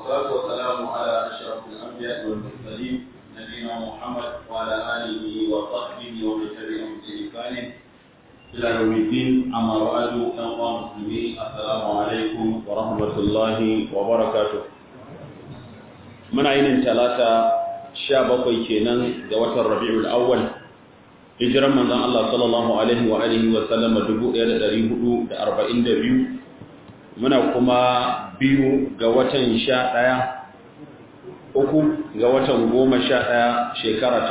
والصلاة والسلام على أشرف الأنبياء والمرسلين نبينا محمد وعلى آله وصحبه ومن تبعهم بإحسان إلى يوم الدين أما بعد أيها المسلمين السلام عليكم ورحمة الله وبركاته من عين ثلاثة شابقي كينان دوات الربيع الأول hijiran manzon Allah sallallahu alaihi wa alihi wa sallam 1442 muna kuma biyu ga watan 11 uku ga watan 11 shekara ta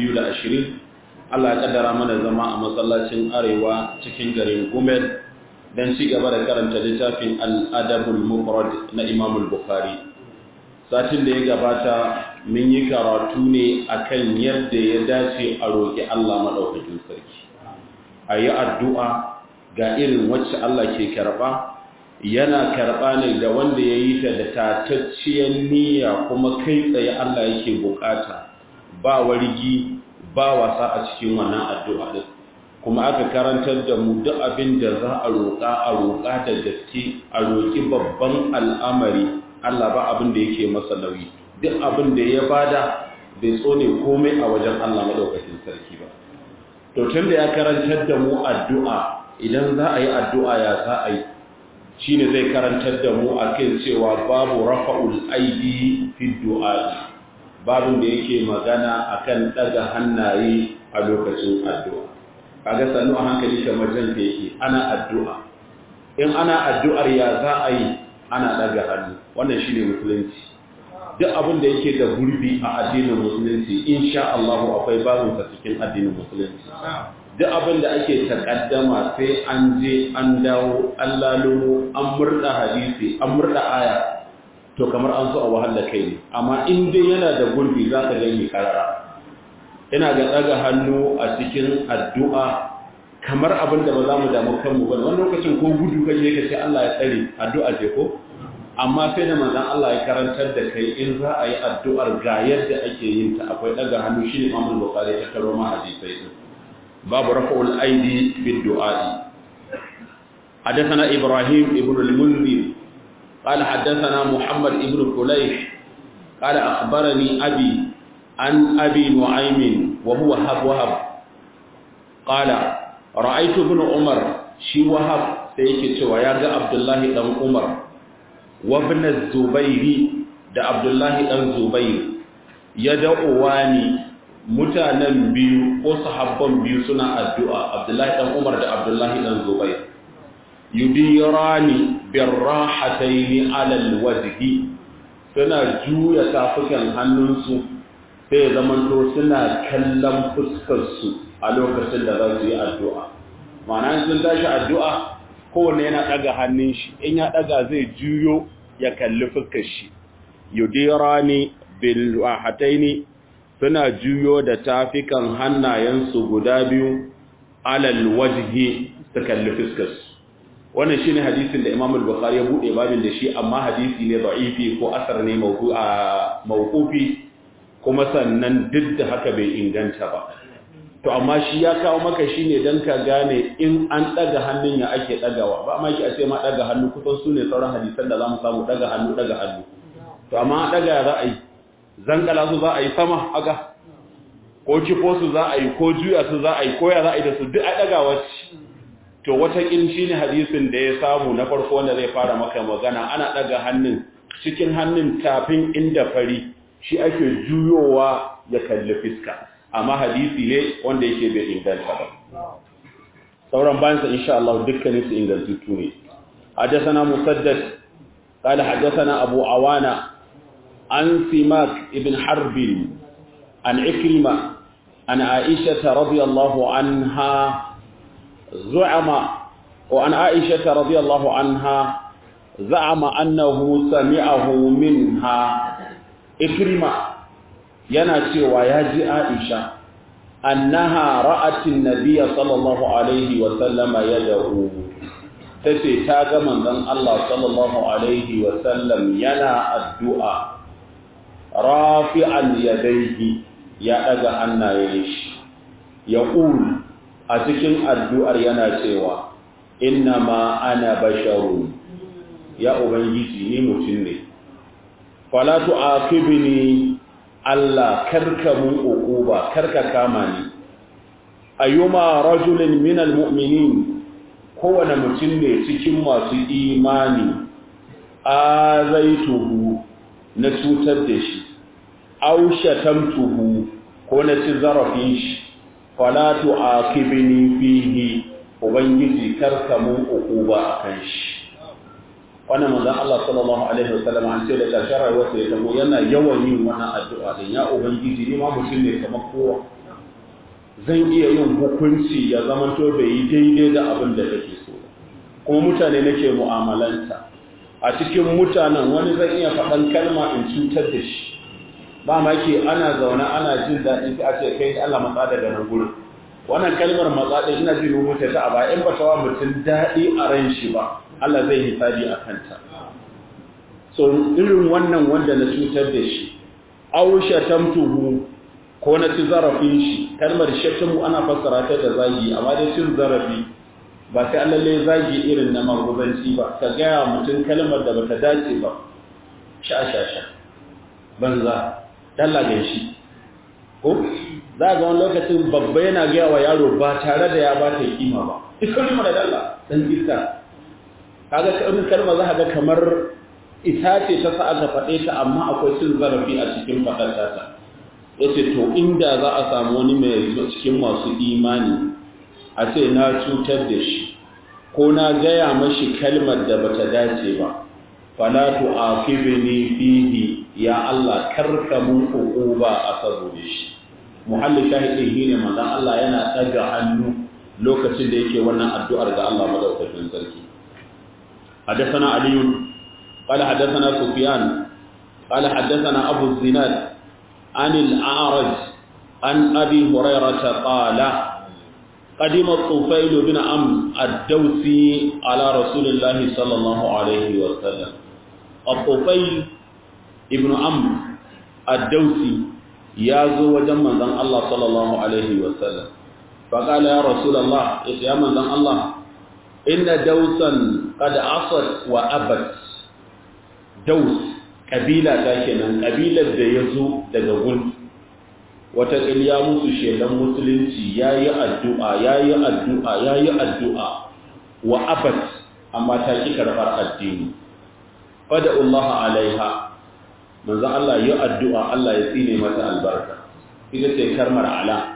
2020 Allah ya kaddara mana zama a masallacin arewa cikin garin Gumel dan ci gaba da karanta littafin Al-Adabul Mufrad na Imam Al-Bukhari satin da ya gabata mun yi karatu ne akan yadda ya dace a roƙi Allah maɗaukakin sarki a yi addu'a ga irin wacce Allah ke karɓa yana karɓa ne da wanda ya yi ta da tatacciyar niyya kuma kai tsaye Allah yake bukata ba wargi ba wasa a cikin wannan addu'a ɗin kuma aka karantar da mu duk abin da za a roƙa a roƙa da gaske a roƙi babban al'amari Allah ba abin da yake masa nauyi duk abin da ya bada bai tsone komai a wajen Allah madaukakin sarki ba to tun da ya karantar da mu addu'a idan za a yi addu'a ya za a yi shine zai karantar da mu akan cewa babu rafa'ul aidi fi du'a babin da yake magana akan daga hannaye a lokacin addu'a kaga sanu a hankali kamar jan da yake ana addu'a in ana addu'ar ya za a yi ana daga hannu wannan shine musulunci duk abin da yake da gurbi a addinin musulunci insha Allah akwai babin sa cikin addinin musulunci duk abin da ake takaddama sai an je an dawo an lalumo an murda hadisi an murda aya to kamar an so a wahala kai ne amma in dai yana da gurbi za ka gani karara ina ga daga hannu a cikin addu'a kamar abin da ba za mu damu kanmu ba wani lokacin ko gudu kaje ka ce Allah ya tsare addu'a ce ko amma sai da manzon Allah ya karantar da kai in za a yi addu'ar ga yadda ake yin ta akwai daga hannu shine Imam Bukhari ta karo ma hadisai din babu rafa'ul aidi bid du'a'i حدثنا إبراهيم ابن المنذر قال حدثنا محمد ابن فليح قال أخبرني أبي عن أبي نعيم وهو هب وهب قال رأيت ابن عمر شي وهب سيكي ويا عبد الله بن عمر وابن الزبير da Abdullahi dan Zubair ya da'uwani mutanen biyu ko sahabban biyu suna addu'a Abdullahi dan Umar da Abdullahi dan Zubair yudirani birrahataini ala alwajhi suna juya tafukan hannunsu sai zamanto suna kallon fuskar su a lokacin da za su yi addu'a ma'ana sun tashi addu'a kowanne yana ɗaga hannun shi in ya ɗaga zai juyo ya kalli fuskar shi yudirani bil wahataini suna juyo da tafikan hannayensu guda biyu alal wajhi su kalli fuskar su wannan shine hadisin da Imam al-Bukhari ya bude babin da shi amma hadisi ne da'ifi ko asar ne mawqufi kuma sannan duk da haka bai inganta ba to amma shi ya kawo maka shi ne don ka gane in an ɗaga hannun ya ake ɗagawa ba ma ki a ce ma ɗaga hannu kusan su ne sauran hadisan da za mu samu ɗaga hannu ɗaga hannu to amma ɗaga za a yi zankala su za a yi sama haka ko ciko su za a yi ko juya su za a yi ko ya za a yi da su duk a ɗagawa ce to wataƙil shi ne hadisin da ya samu na farko wanda zai fara maka magana ana ɗaga hannun cikin hannun tafin inda fari shi ake juyowa ya kalli fiska amma hadisi ne wanda yake bai inganta ba sauran bayansa insha Allah dukkanin su ingantattu ne حدثنا مسدد قال حدثنا أبو عوانة عن سماك ابن حرب عن عكرمة عن عائشة رضي الله عنها زعم وعن عائشة رضي الله عنها زعم أنه سمعه منها إكرمة yana cewa ya ji Aisha annaha ra'atin nabiyya sallallahu alaihi wa sallama yad'u tace ta ga manzon Allah sallallahu alaihi wa sallam yana addu'a rafi'an yadayhi ya daga hannayen shi yaqul a cikin addu'ar yana cewa inna ma ana basharun ya ubangiji ni mutum ne fala tu'aqibni Allah karka mun uquba karka kama ni ayyuma rajulin minal mu'minin kowane mutum ne cikin masu imani azaituhu na cutar da shi aw shatamtuhu ko na ci zarafin shi fala tu'aqibni fihi ubangiji karka mun uquba akan shi wannan manzon Allah sallallahu alaihi wasallam an ce da karshen rayuwarsa ya tabo yana yawan yin wannan addu'a din ya ubangiji ni ma mutum ne kamar kowa zan iya yin hukunci ya zama to bai yi daidai da abin da kake so kuma mutane nake mu'amalanta a cikin mutanen wani zan iya faɗan kalma in cutar da shi ba ma ke ana zaune ana jin daɗi sai a ce kai Allah matsa daga nan gurin wannan kalmar matsa ɗin ina jin rubuta ta a ba in ba ta wa mutum daɗi a ran shi ba Allah zai hisabi a kanta so irin wannan wanda na cutar da shi aw shatamtuhu ko na ci zarafin shi kalmar shatamu ana fassara ta da zagi amma dai cin zarafi ba sai lalle zagi irin na maguzanci ba ka gaya mutum kalmar da bata dace ba sha sha sha banza dalla shi ko za ga wani lokacin babba yana gaya wa yaro ba tare da ya ba ta kima ba ita ne mana dalla dan iska kaga kalmar kalma za ga kamar ita ce ta sa aka faɗe ta amma akwai cin zarafi a cikin faɗar ta yace to inda za a samu wani mai cikin masu imani a ce na cutar da shi ko na gaya mashi kalmar da bata dace ba fala tu'aqibni fihi ya Allah karka mun uquba a saboda shi muhalli shahidi shine manzon Allah yana daga hannu lokacin da yake wannan addu'ar ga Allah madaukakin sarki حدثنا علي قال حدثنا سفيان قال حدثنا أبو الزناد عن الأعرج عن أبي هريرة قال قدم الطفيل بن عم الدوسي على رسول الله صلى الله عليه وسلم الطفيل ابن عم الدوسي يازو وجمع ذن الله صلى الله عليه وسلم فقال يا رسول الله يا من ذن الله إن دوسا قد عصت وأبت دوس قبيلة كاشنا قبيلة يزو دقون wataƙil ya musu shelan musulunci ya yi addu'a ya yi addu'a ya yi addu'a wa abat amma ta ƙi karɓar addini fada Allah alaiha manzan Allah yi addu'a Allah ya tsine mata albarka ita ce karmar ala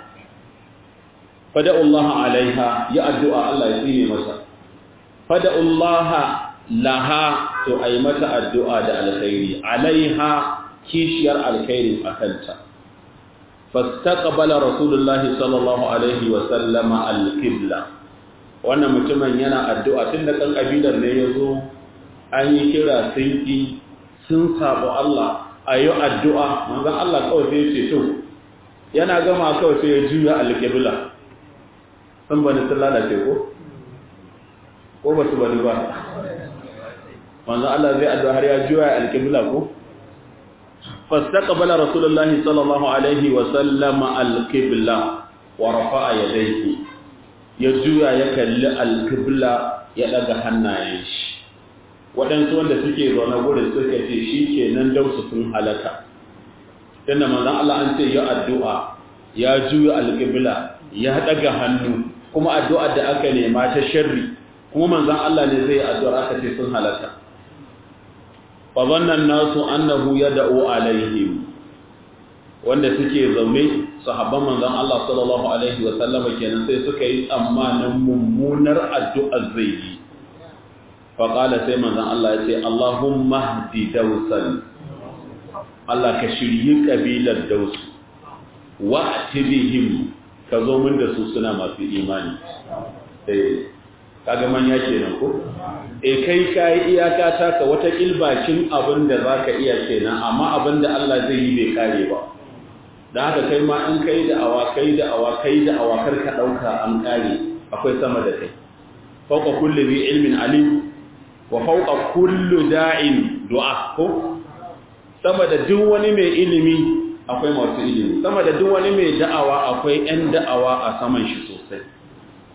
fada Allah alaiha yi addu'a Allah ya tsine mata fada Allah laha to a yi mata addu'a da alkhairi alaiha kishiyar alkhairi a kanta فاستقبل رسول الله صلى الله عليه وسلم القبلة wannan mutumin yana addu'a tun da kan kabilar ne yazo an yi kira sun ki sun sabo Allah ayi addu'a manzon Allah kawai sai ce to yana gama kawai sai ya juya alqibla san bani sallala ce ko ko ba su bani ba manzon Allah zai addu'a har ya juya alqibla ko فاستقبل رسول الله صلى الله عليه وسلم القبلة ورفع يديه يجوى يكل القبلة يلقى hannayen shi waɗansu wanda suke zaune gurin suka ce shi ke nan dausu sun halaka tunda manzon Allah an ce ya addu'a ya juya alƙibla ya ɗaga hannu kuma addu'ar da aka nema ta sharri kuma manzon Allah ne zai addu'ar aka ce sun halaka fazannan nasu annahu yad'u alaihim wanda suke zaune sahabban manzon Allah sallallahu alaihi wa sallama kenan sai suka yi tsammanin mummunar addu'a zai yi fa qala sai manzon Allah ya ce Allahumma hdi dawsan Allah ka shiryi kabilar daus wa atibihim ka zo min da su suna masu imani eh kaga manya kenan ko e kai kai iyaka taka wata kilbakin abin da zaka iya kenan amma abin da Allah zai yi bai kare ba dan haka kai ma in kai da awa kai da awa kai da awa kar ka dauka an kare akwai sama da kai fawqa kulli bi ilmin alim wa fawqa kulli da'in du'a ko sama da duk wani mai ilimi akwai masu ilimi sama da duk wani mai da'awa akwai 'yan da'awa a saman shi sosai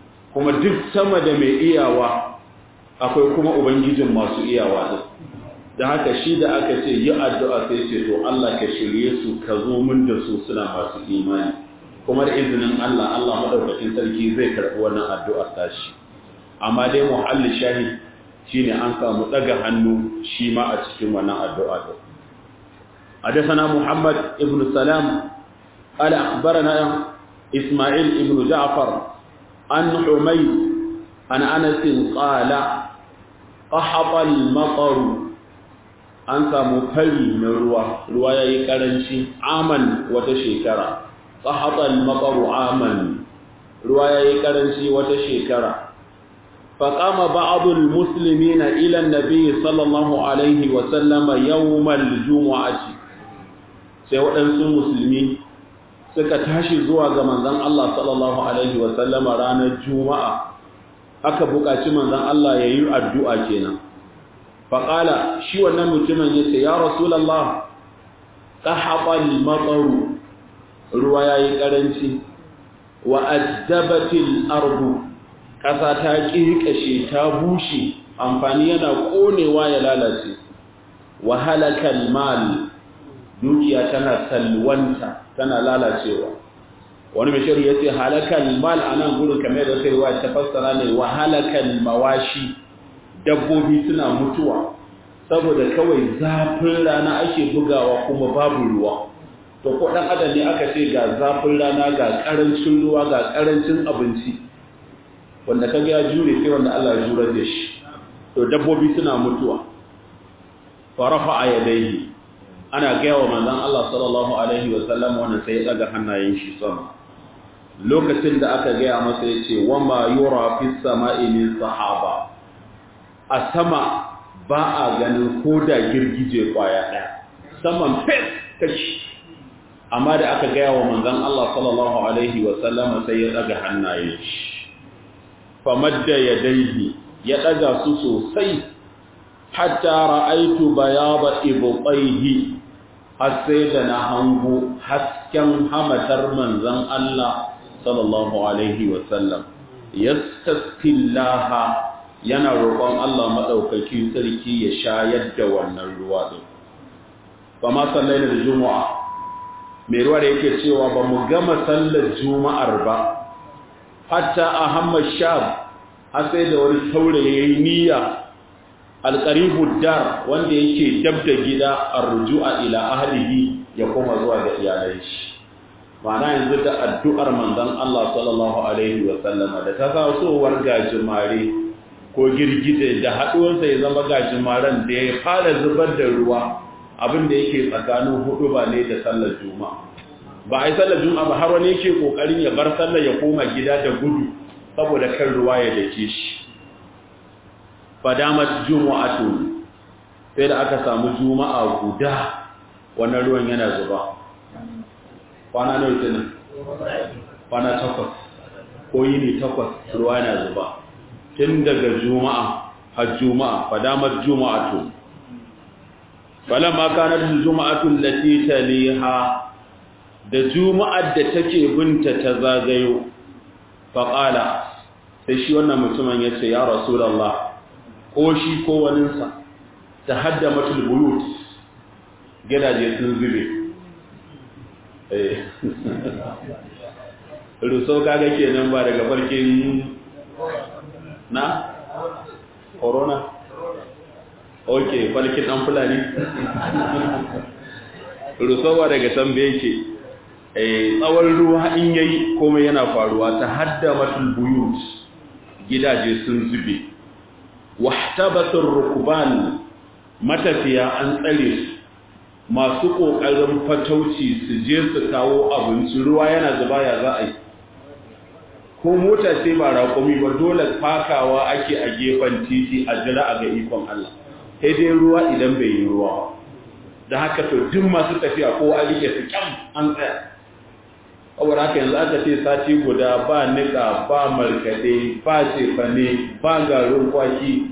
kuma duk sama da mai iyawa akwai kuma ubangijin masu iyawa din da haka shi da aka ce yi addu'a sai ce to Allah ka shirye su ka zo min da su suna masu imani kuma da izinin Allah Allah madaukakin sarki zai karɓi wannan addu'ar tashi amma dai muhalli shahid shine an samu daga hannu shi ma a cikin wannan addu'a din حدثنا محمد ابن سلام قال أخبرنا إسماعيل ابن جعفر عن حميد عن أنس قال قحط المطر an samu fari na ruwa ruwa ya yi ƙaranci aman wata shekara tsahatar matsaru aman ruwa ya yi ƙaranci wata shekara faƙama ba'adul musulmi na ilan nabi sallallahu alaihi wasallama yawmal juma'aci sai waɗansu musulmi suka tashi zuwa ga manzan Allah sallallahu alaihi wasallama ranar juma'a aka buƙaci manzan Allah ya yi addu'a kenan faƙala shi wannan mutumin ya ce ya rasulallah ƙahaɓal matsaru ruwa ya yi ƙaranci wa addabatil ardu ƙasa ta ƙirƙashe ta bushe amfani yana ƙonewa ya lalace wa halakal mal dukiya tana salwanta tana lalacewa wani mai shari ya ce halakal mal a nan gudun kamar da sai wa ta fassara ne wa halakal mawashi dabbobi suna mutuwa saboda kawai zafin rana ake bugawa kuma babu ruwa to ko dan adam ne aka ce ga zafin rana ga karancin ruwa ga karancin abinci wanda kaga ya jure sai wanda Allah ya jure da shi to dabbobi suna mutuwa farafa yadayhi ana gaya wa manzon Allah sallallahu alaihi wa sallam wannan sai ya daga hannayen shi sama lokacin da aka gaya masa yace wama yura fis sama'i min sahaba a sama ba a ganin ko da girgije kwaya ɗaya saman fes kashi amma da aka gaya wa manzan Allah sallallahu Alaihi wasallama sai ya ɗaga hannaye shi famadda ya daidi ya ɗaga su sosai hatta ra'aitu bayaba ibqaihi har sai da na hango hasken hamatar manzan Allah sallallahu Alaihi wasallam yastaskillaha yana roƙon Allah maɗaukaki sarki ya shayar da wannan ruwa ɗin. Ba ma sallai da Juma'a, mai ruwa da yake cewa ba mu gama sallar Juma'ar ba, hatta a Hamad Shab, har sai da wani saurayi ya yi niyya alƙaribu dar wanda yake dab da gida a rujua ila ahlihi ya koma zuwa ga iyalai shi. Ma'ana yanzu da addu'ar manzon Allah sallallahu Alaihi wasallama da ta tasowar gajimare ko girgije da haɗuwarsa ya zama gajimaren da ya fara zubar da ruwa abin da yake tsakanin hudu ba ne da sallar juma'a ba a yi sallar juma'a ba har wani yake ƙoƙarin ya bar sallar ya koma gida da gudu saboda kan ruwa ya dake shi fadamat juma'atu sai da aka samu juma'a guda wannan ruwan yana zuba kwana nawa kenan kwana takwas ko yini takwas ruwa yana zuba tun daga juma'a har juma'a fadamar juma'atu falamma kanat juma'atu allati taliha da juma'ar da take binta ta zagayo faqala sai shi wannan mutumin yace ya rasulullah ko shi ko waninsa tahaddamatul buyut gidaje sun zube eh ruso kaga kenan ba daga farkin na corona ok falkin dan fulani rusowa daga tambe yake tsawon ruwa in yayi komai yana faruwa ta hadda matul buyut gidaje sun zube wahtabatur rukban matafiya an tsare su masu kokarin fatauci su je su kawo abinci ruwa yana zuba ya za a yi ko mota sai ba raƙumi ba dole fakawa ake a gefen titi a jira a ga ikon Allah sai dai ruwa idan bai yi ruwa ba da haka to duk masu tafiya ko a rike su kyam an tsaya kawai haka yanzu aka ce sati guda ba nika ba markaɗe ba cefane ba garin kwaki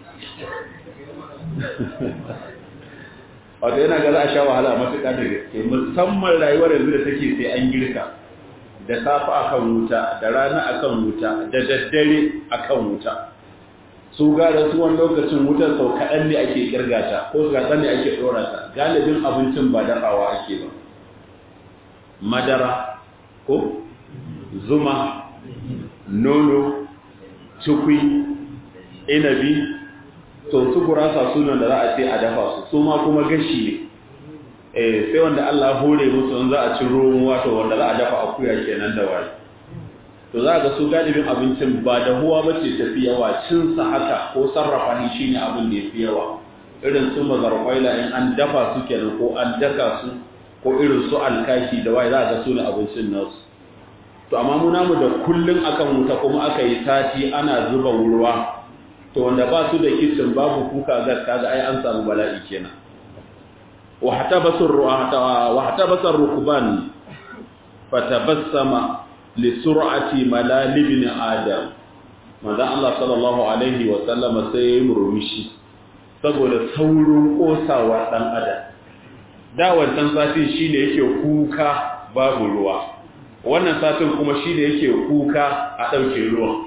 wato yana ga za a sha wahala matuƙa da gaske musamman rayuwar yanzu da take sai an girka da safa akan wuta da rana akan wuta da daddare akan wuta su gara su wani lokacin wutar sau kaɗan ne ake kirgata ko kaɗan ne ake ɗora ta galibin abincin ba dafawa ake ba madara ko zuma nono cikwi inabi to su gurasa sunan da za a ce a dafa su su ma kuma gashi ne eh sai wanda Allah hore musu in za a ci ruwan wato wanda za a dafa akuya kenan da wani to za ga su galibin abincin ba da huwa ba ce tafi yawa cin sa haka ko sarrafa ni shine abin da yafi yawa irin su mazarkwaila in an dafa su kenan ko an daka su ko irin su alkashi da wai za ga su ne abincin nasu to amma mu namu da kullun akan wuta kuma aka yi sati ana zuba ruwa to wanda ba su da kitchen babu kuka gas kaga ai an samu bala'i kenan wa hatabasur wa hatabasar rukban fatabassama li sur'ati malal ibn adam manzo Allah sallallahu alaihi wa sallama sai ya murmushi saboda saurin kosawa dan adam da wannan satin shine yake kuka babu ruwa wannan satin kuma shine yake kuka a dauke ruwan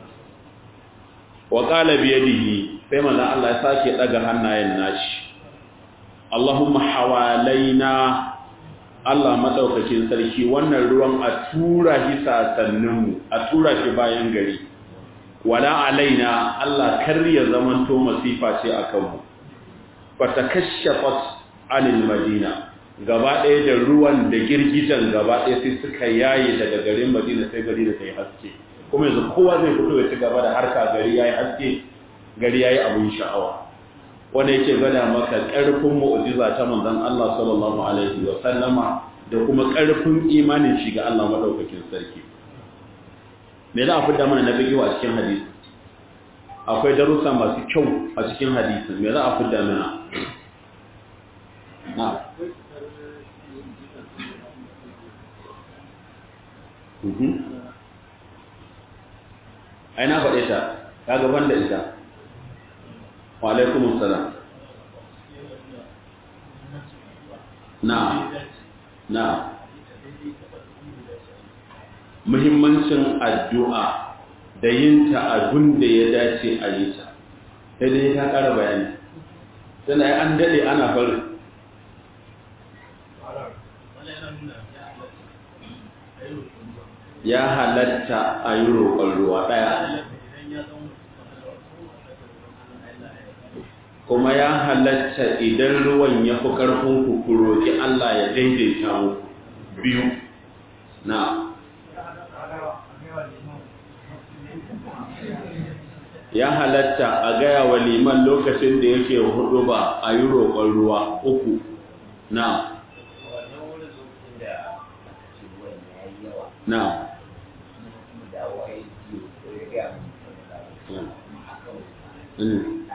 wa qala bi yadihi sai manzo Allah ya sake daga hannayen nashi Allahumma hawalaina Allah madaukakin sarki wannan ruwan a tura shi sasannin a tura shi bayan gari wala alaina Allah kar ya zamanto masifa ce akan mu fatakashafat anil madina gaba ɗaya da ruwan da girgijan gaba ɗaya sai suka yaye daga garin madina sai gari da ta yi haske kuma yanzu kowa zai fito ya ci gaba da harka gari ya yi haske gari ya yi abin sha'awa wanda yake gada maka ƙarfin mu'ujiza ta manzon Allah sallallahu alaihi wa sallama da kuma ƙarfin imanin shi ga Allah madaukakin sarki me za a fidda mana na bigiwa a cikin hadisi akwai darussa masu kyau a cikin hadisi me za a fidda mana na ai na faɗe ta ta gaban da ita wa alaikumus salam na na muhimmancin addu'a da yin ta abin da ya dace a yi ta sai dai ta ƙara bayani tana an daɗe ana farin ya halatta a yi roƙon ruwa ɗaya kuma ya halatta idan ruwan ya fi ƙarfin ku roƙi Allah ya daidaita muku biyu na ya halatta a gaya wa liman lokacin da yake hudu ba a yi roƙon ruwa uku na na Mm.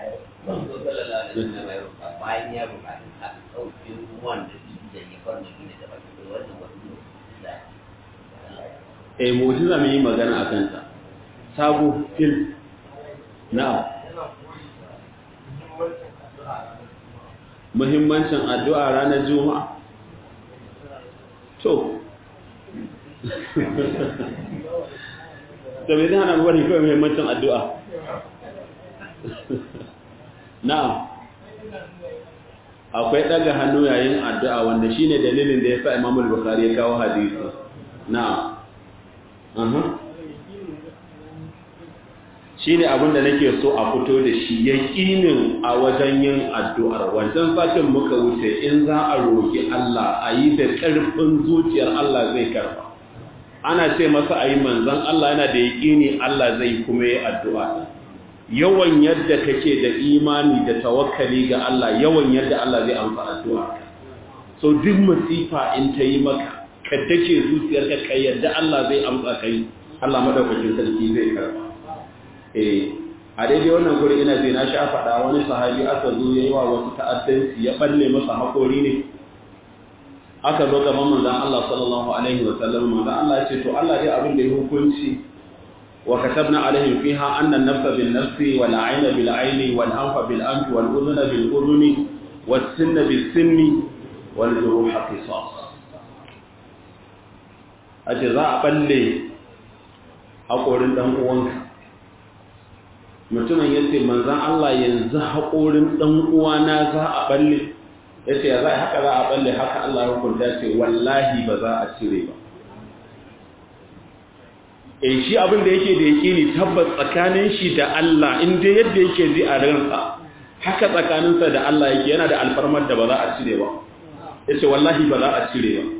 bayan ya buƙaci a ɗauki ruwan da su da ya farma gina da baki da wannan wani da eh mu'jiza mai yi magana a kanta sabo fil na muhimmancin addu'a ranar juma'a to to me zai hana bari kawai muhimmancin addu'a na'am akwai daga hannu yayin addu'a wanda shine dalilin da ya sa Imam al-Bukhari ya kawo hadisi na'am aha shine abin da nake so a fito da shi yaqinin a wajen yin addu'ar wancan satin muka wuce in za a roki Allah a yi da ƙarfin zuciyar Allah zai karba ana ce masa ayi manzon Allah yana da yaqini Allah zai kuma yi addu'a yawan yadda kake da imani da tawakkali ga Allah yawan yadda Allah zai amsa addu'a so duk masifa in ta yi maka ka dake zuciyarka kai yadda Allah zai amsa kai Allah madaukakin sarki zai karba eh a daidai wannan guri ina ji na sha faɗa wani sahabi aka zo yayi wa wasu ta'addanci ya balle masa hakori ne aka zo gaban manzon Allah sallallahu alaihi wa sallam manzon Allah ya ce to Allah dai abin da ya hukunci وكتبنا عليهم فيها أن النفس بالنفس والعين بالعين والأنف بالأنف والأذن بالأذن والسن بالسن والجروح قصاص أجزاء بلي أقول دم uwanka mutumin ya ce manzan Allah yanzu haƙorin ɗan uwana za a balle ya ce ya za a haka za a balle haka Allah hukunta ce wallahi ba za a cire ba e shi abin da yake da yake ne tabbas tsakanin shi da Allah inda yadda yake ji a ransa haka tsakaninsa da Allah yake yana da alfarmar da ba za a cire ba ya ce wallahi ba za a cire ba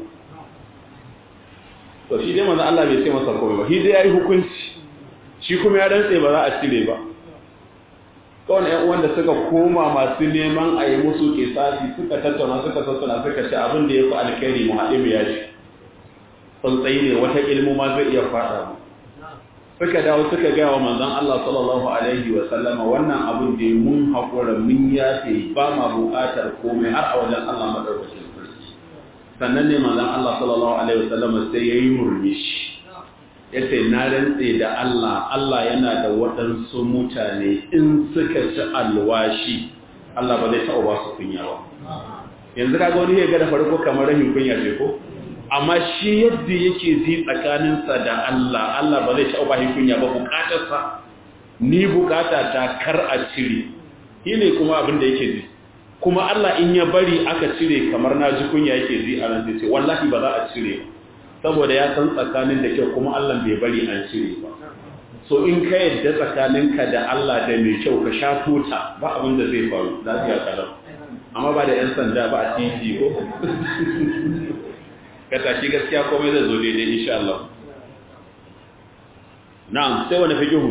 to shi dai manzan Allah bai ce masa komai ba shi dai ya yi hukunci shi kuma ya rantse ba za a cire ba kawai ‘yan uwan da suka koma masu neman a yi musu kisasi suka tattauna suka sassana suka ce abin da ya fi alkhairi mu haɗe mu yaji tsuntsayi ne wata ilmu ma zai iya faɗa mu suka dawo suka gaya wa manzon Allah sallallahu alaihi wa sallama wannan abin da mun haƙura mun yafe ba ma buƙatar komai har a wajen Allah madaukakin sarki sannan ne manzon Allah sallallahu alaihi wa sallama sai yayi murmushi yace na rantse da Allah Allah yana da waɗansu mutane in suka ci alwashi Allah ba zai taɓa ba su kunya ba yanzu kaga wani ya ga da farko kamar rahin kunya ce ko amma shi yadda yake ji tsakaninsa da Allah Allah ba zai taɓa ba shi kunya ba bukatarsa ni bukata ta kar a cire shi ne kuma abin da yake ji kuma Allah in ya bari aka cire kamar na ji kunya yake ji a nan ce wallahi ba za a cire ba saboda ya san tsakanin da kyau kuma Allah bai bari an cire ba so in ka yadda tsakaninka da Allah da mai kyau ka sha tuta ba abin da zai faru lafiya kalam amma ba da 'yan sanda ba a titi ko ka tashi gaskiya komai zai zo daidai insha Allah na'am sai wani fikihu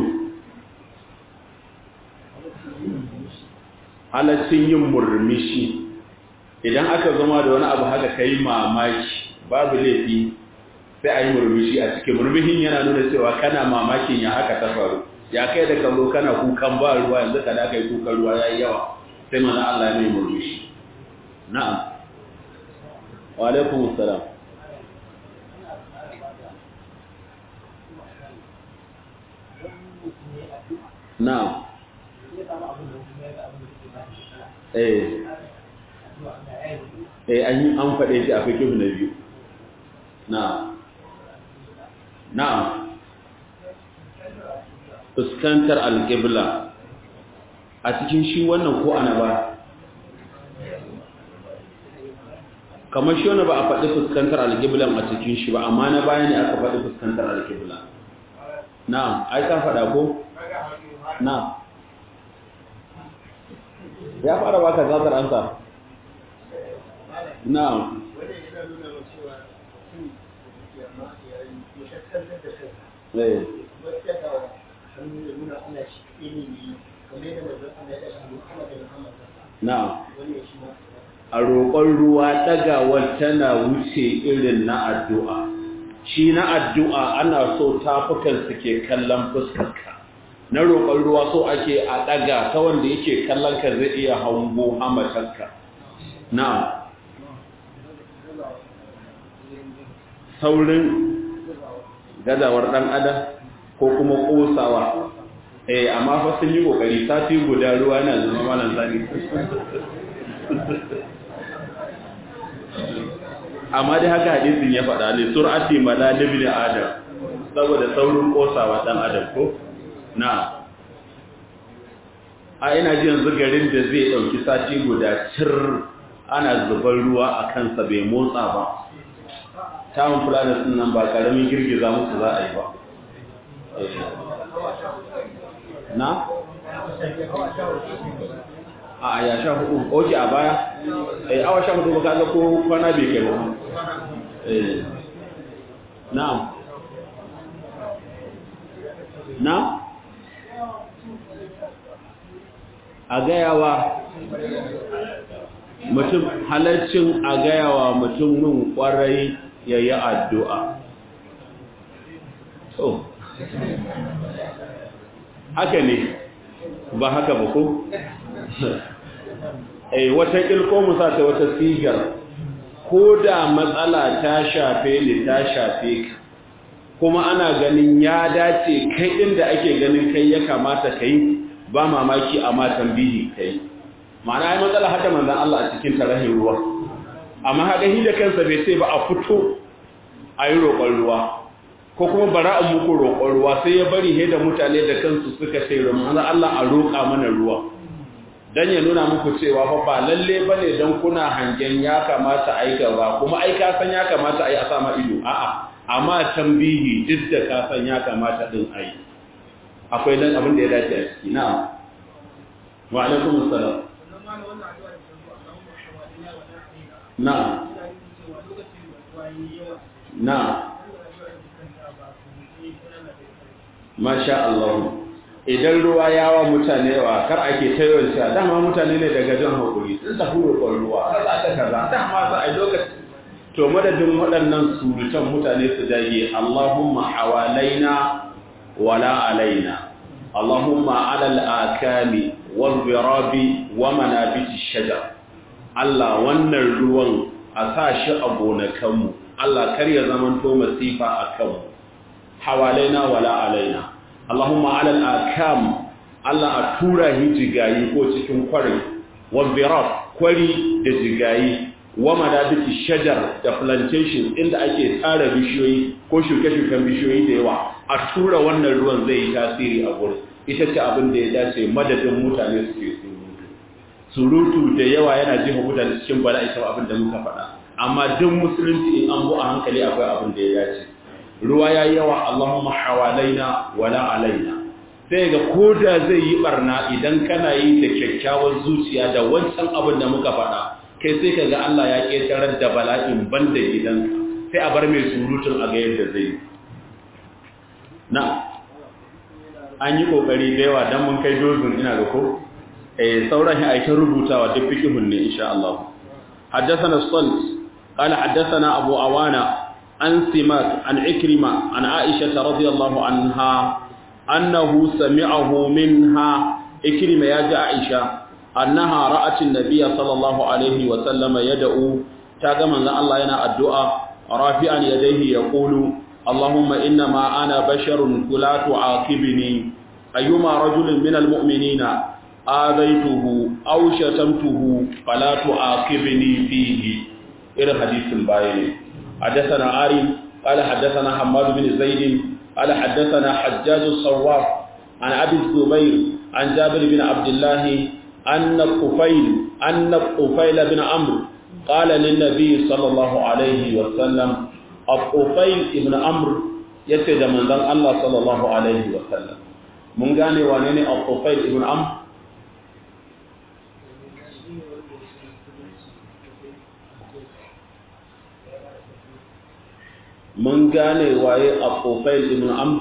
halaccin yin murmushi idan aka zama da wani abu haka kai mamaki babu laifi sai a yi murmushi a cikin murmushin yana nuna cewa kana mamakin ya haka ta faru ya kai da kallo kana kukan ba ruwa yanzu ka da kai kukan ruwa ya yi yawa sai mana Allah ya mai murmushi na'am wa alaikum assalam na'am eh eh an yi an faɗe shi a fikihu na biyu na'am na'am fuskantar alƙibla a cikin shi wannan ko ana ba kamar shi wani ba a faɗi fuskantar alƙiblan a cikin shi ba amma na baya ne aka faɗi fuskantar alƙibla na'am ai ka faɗa ko na'am ya fara baka zatar ansa na'am eh na a roƙon ruwa ɗagawar tana wuce irin na addu'a shi na addu'a ana so tafukan su ke kallon fuskarka na roƙon ruwa so ake a ɗaga ta wanda yake kallon ka zai iya hango hamatarka na saurin gazawar ɗan adam ko kuma ƙosawa eh amma fa sun yi ƙoƙari sati guda ruwa na zama malam zani amma dai haka hadisin ya faɗa ne sur'ati mala ibn adam saboda saurin ƙosawa ɗan adam ko na a ina ji yanzu garin da zai ɗauki sati guda cir ana zubar ruwa a kansa bai motsa ba tawon fulanis nan ba ƙaramin girgiza musu za a yi ba na? a ya sha hudu oke a baya eh awa sha hudu ba kaga ko kwana bai kai ba eh na na a gayawa mutum halaccin a gayawa mutumin kwarai ya yi addu'a so haka ne ba haka ba ko? eh wata ilko musa ta wata sigar ko da matsala ta shafe ni ta shafe ka kuma ana ganin ya dace kai inda ake ganin kai ya kamata kai ba mamaki a matan bihi kai ma'ana ya matsala hada manzan Allah a cikin tarahin ruwa amma haka hi da kansa bai sai ba a fito a yi roƙon ruwa ko kuma bara a muku roƙon ruwa sai ya bari he da mutane da kansu suka ce manzo Allah a roƙa mana ruwa dan ya nuna muku cewa fa ba lalle bane dan kuna hangen ya kamata ai ba kuma ai ka san ya kamata ai a sama ido a'a amma tambihi duk da ka san ya kamata din ai akwai dan abin da ya dace a ciki na'am wa alaikum assalam na'am na'am masha Allah idan ruwa ya wa mutane wa kar ake tayon sha dama mutane ne daga jan hakuri sun tafi roƙon ruwa kaza da kaza dama za a lokaci to madadin waɗannan surutan mutane su dage Allahumma hawalaina wala alaina Allahumma alal akami wal birabi wa manabiti shajar Allah wannan ruwan a sa shi a gonakanmu Allah kar ya zamanto masifa a kanmu hawalaina wala alaina Allahumma alal akam Allah a tura hi jigayi ko cikin kwari wal birab kwari da jigayi wa madabiti shajar da plantations inda ake tsara bishiyoyi ko shuke-shuken bishiyoyi da yawa a tura wannan ruwan zai yi tasiri a gurin ita ce abin da ya dace madadin mutane su ke surutu surutu da yawa yana jefa mutane cikin bala'i sau abin da muka faɗa amma duk musulunci in an bu a hankali akwai abin da ya dace ruwa ya yi yawa Allahumma hawalaina wala alaina sai ga koda zai yi barna idan kana yi da kyakkyawar zuciya da wancan abin da muka faɗa kai sai ka ga Allah ya ƙetarar da bala'in banda gidanka sai a bar mai surutun a ga yadda zai yi na an yi ƙoƙari da yawa don mun kai dozin ina ga ko eh sauran shi aikin rubutawa duk fikihun ne insha Allah حدثنا الصلت قال حدثنا أبو أوانا عن سماك عن عكرمة عن عائشة رضي الله عنها أنه سمعه منها عكرمة يا عائشة أنها رأت النبي صلى الله عليه وسلم يدعو تاغما الله ينا الدعاء رافعا يديه يقول اللهم إنما أنا بشر فلا تعاقبني أيما رجل من المؤمنين آذيته أو شتمته فلا تعاقبني فيه إلى حديث الباين حدثنا عاري قال حدثنا حماد بن زيد قال حدثنا حجاج الصواف عن أبي الزبير عن جابر بن عبد الله أن الطفيل أن الطفيل بن عمرو قال للنبي صلى الله عليه وسلم الطفيل بن عمرو يتدى من ذن الله صلى الله عليه وسلم من قال وانيني الطفيل بن عمرو mun gane waye Abufail ibn Amr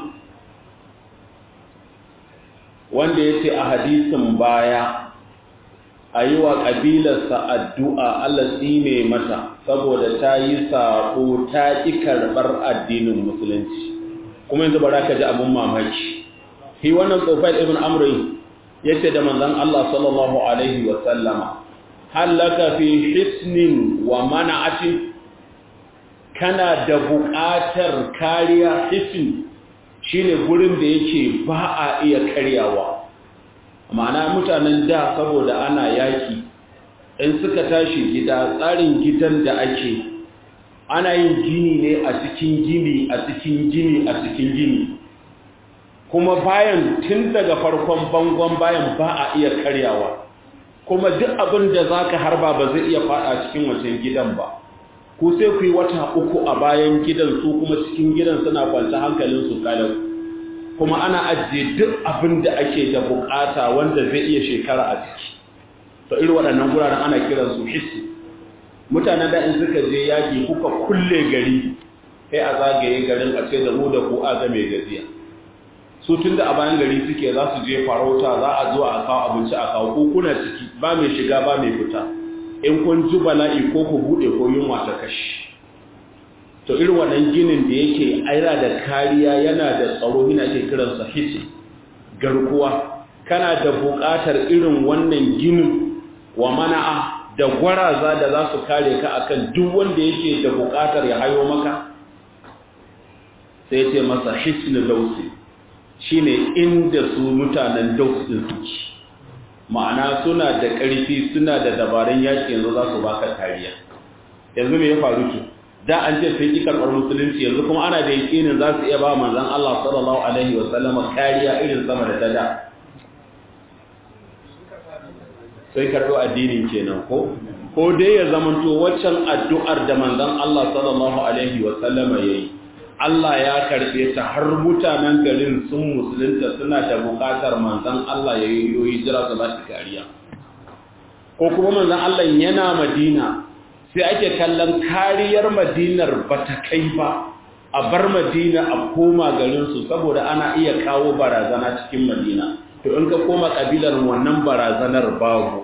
wanda yace a hadisin baya ayi wa kabilarsa addu'a Allah tsine mata saboda ta yi sako ta ki karbar addinin musulunci kuma yanzu bara ka ji abun mamaki shi wannan Abufail ibn Amr yace da manzon Allah sallallahu alaihi wa sallama halaka fi hisnin wa mana'atin kana da buƙatar kariya hisin shine gurin da yake ba a iya karyawa ma'ana mutanen da saboda ana yaki in suka tashi gida tsarin gidan da ake ana yin gini ne a cikin gini a cikin gini a cikin gini kuma bayan tun daga farkon bangon bayan ba a iya karyawa kuma duk abin da za ka harba ba zai iya fada cikin wancan gidan ba ku sai ku yi wata uku a bayan gidan su kuma cikin gidan suna kwanta hankalin su kalau kuma ana ajiye duk abin da ake da bukata wanda zai iya shekara a ciki to irin waɗannan guraren ana kiran su hissi mutanen da in suka je yaƙi kuka kulle gari sai a zagaye garin a ce da mu da ku a ga mai gaziya su tun da a bayan gari suke za su je farauta za a zo a kawo abinci a kawo ko kuna ciki ba mai shiga ba mai fita in kun ji bala'i ko ku bude ko yunwa ta kashi to irin wannan ginin da yake aira da kariya yana da tsaro yana ke kiransa hiti garkuwa kana da buƙatar irin wannan ginin wa mana'a da gwaraza da za su kare ka akan duk wanda yake da buƙatar ya hayo maka sai ce masa hisnu dausi shine inda su mutanen daus din suke ma'ana suna da ƙarfi suna da dabarun yaƙi yanzu za su baka kariya yanzu me ya faru ki da an ce sun ƙi karɓar musulunci yanzu kuma ana da yaƙinin za su iya ba manzan Allah sallallahu alaihi wa sallama kariya irin sama da ta da sai karɓo addinin kenan ko ko dai ya zamanto waccan addu'ar da manzan Allah sallallahu alaihi wa sallama yayi Allah ya karɓe ta har mutanen garin sun musulunta suna da buƙatar manzan Allah ya yi hijira su ba shi kariya ko kuma manzan Allah yana Madina sai ake kallon kariyar Madinar ba ta kai ba a bar Madina a koma garinsu saboda ana iya kawo barazana cikin Madina to in ka koma kabilar wannan barazanar babu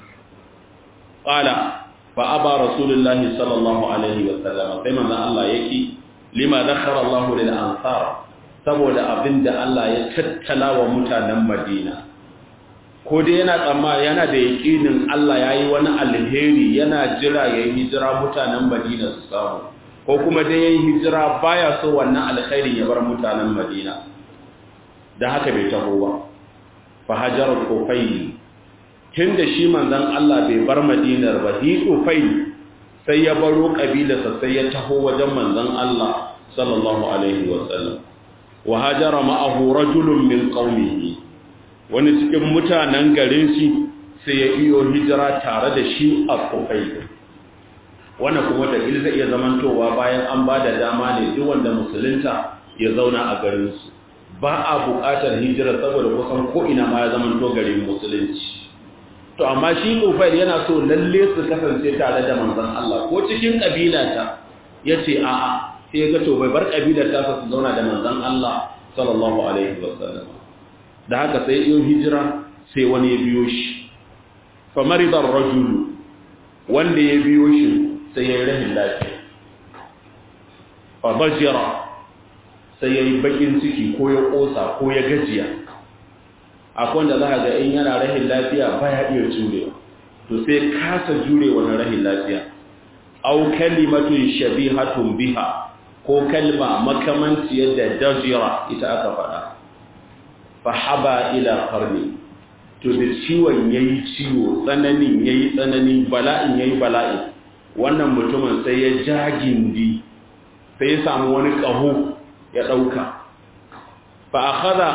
qala fa aba rasulullahi sallallahu alaihi wa sallam sai manzan Allah yake lima zakhara Allah lil ansar saboda abinda Allah ya tattala wa mutanen Madina ko dai yana tsamma yana da yakinin Allah yayi wani alheri yana jira yayi hijira mutanen Madina su samu ko kuma dai yayi hijira baya so wannan alkhairi ya bar mutanen Madina dan haka bai taho ba fa hajarat kufayl tunda shi manzon Allah bai bar Madinar ba hi kufayl sai ya baro kabilarsa sai ya taho wajen manzon Allah sallallahu alaihi wasallam wa hajara ma'ahu rajulun min qaumihi wani cikin mutanen garin shi sai ya iyo hijira tare da shi a kufai wannan kuma da zai iya zamantowa bayan an ba da dama ne duk wanda musulunta ya zauna a garin su ba a buƙatar hijira saboda kusan ko ina ma ya zamanto garin musulunci to amma shi Nufail yana so lalle su kasance tare da manzon Allah ko cikin kabila ta yace a'a sai ya ga to bai bar kabilar ta su zauna da manzon Allah sallallahu alaihi wasallam da haka sai yin hijira sai wani ya biyo shi fa marida ar-rajul wanda ya biyo shi sai ya yi rahin lafiya fa bajira sai ya yi bakin ciki ko ya kosa ko ya gajiya akwai wanda za a ga in yana rahin lafiya baya iya jurewa to sai kasa jure wani rahin lafiya au kalimatun shabihatun biha ko kalma makamanci yadda dajira ita aka faɗa fa haba ila qarni to da ciwon yayi ciwo tsananin yayi tsanani bala'in yayi bala'i wannan mutumin sai ya jagindi sai ya samu wani ƙaho ya ɗauka fa akhadha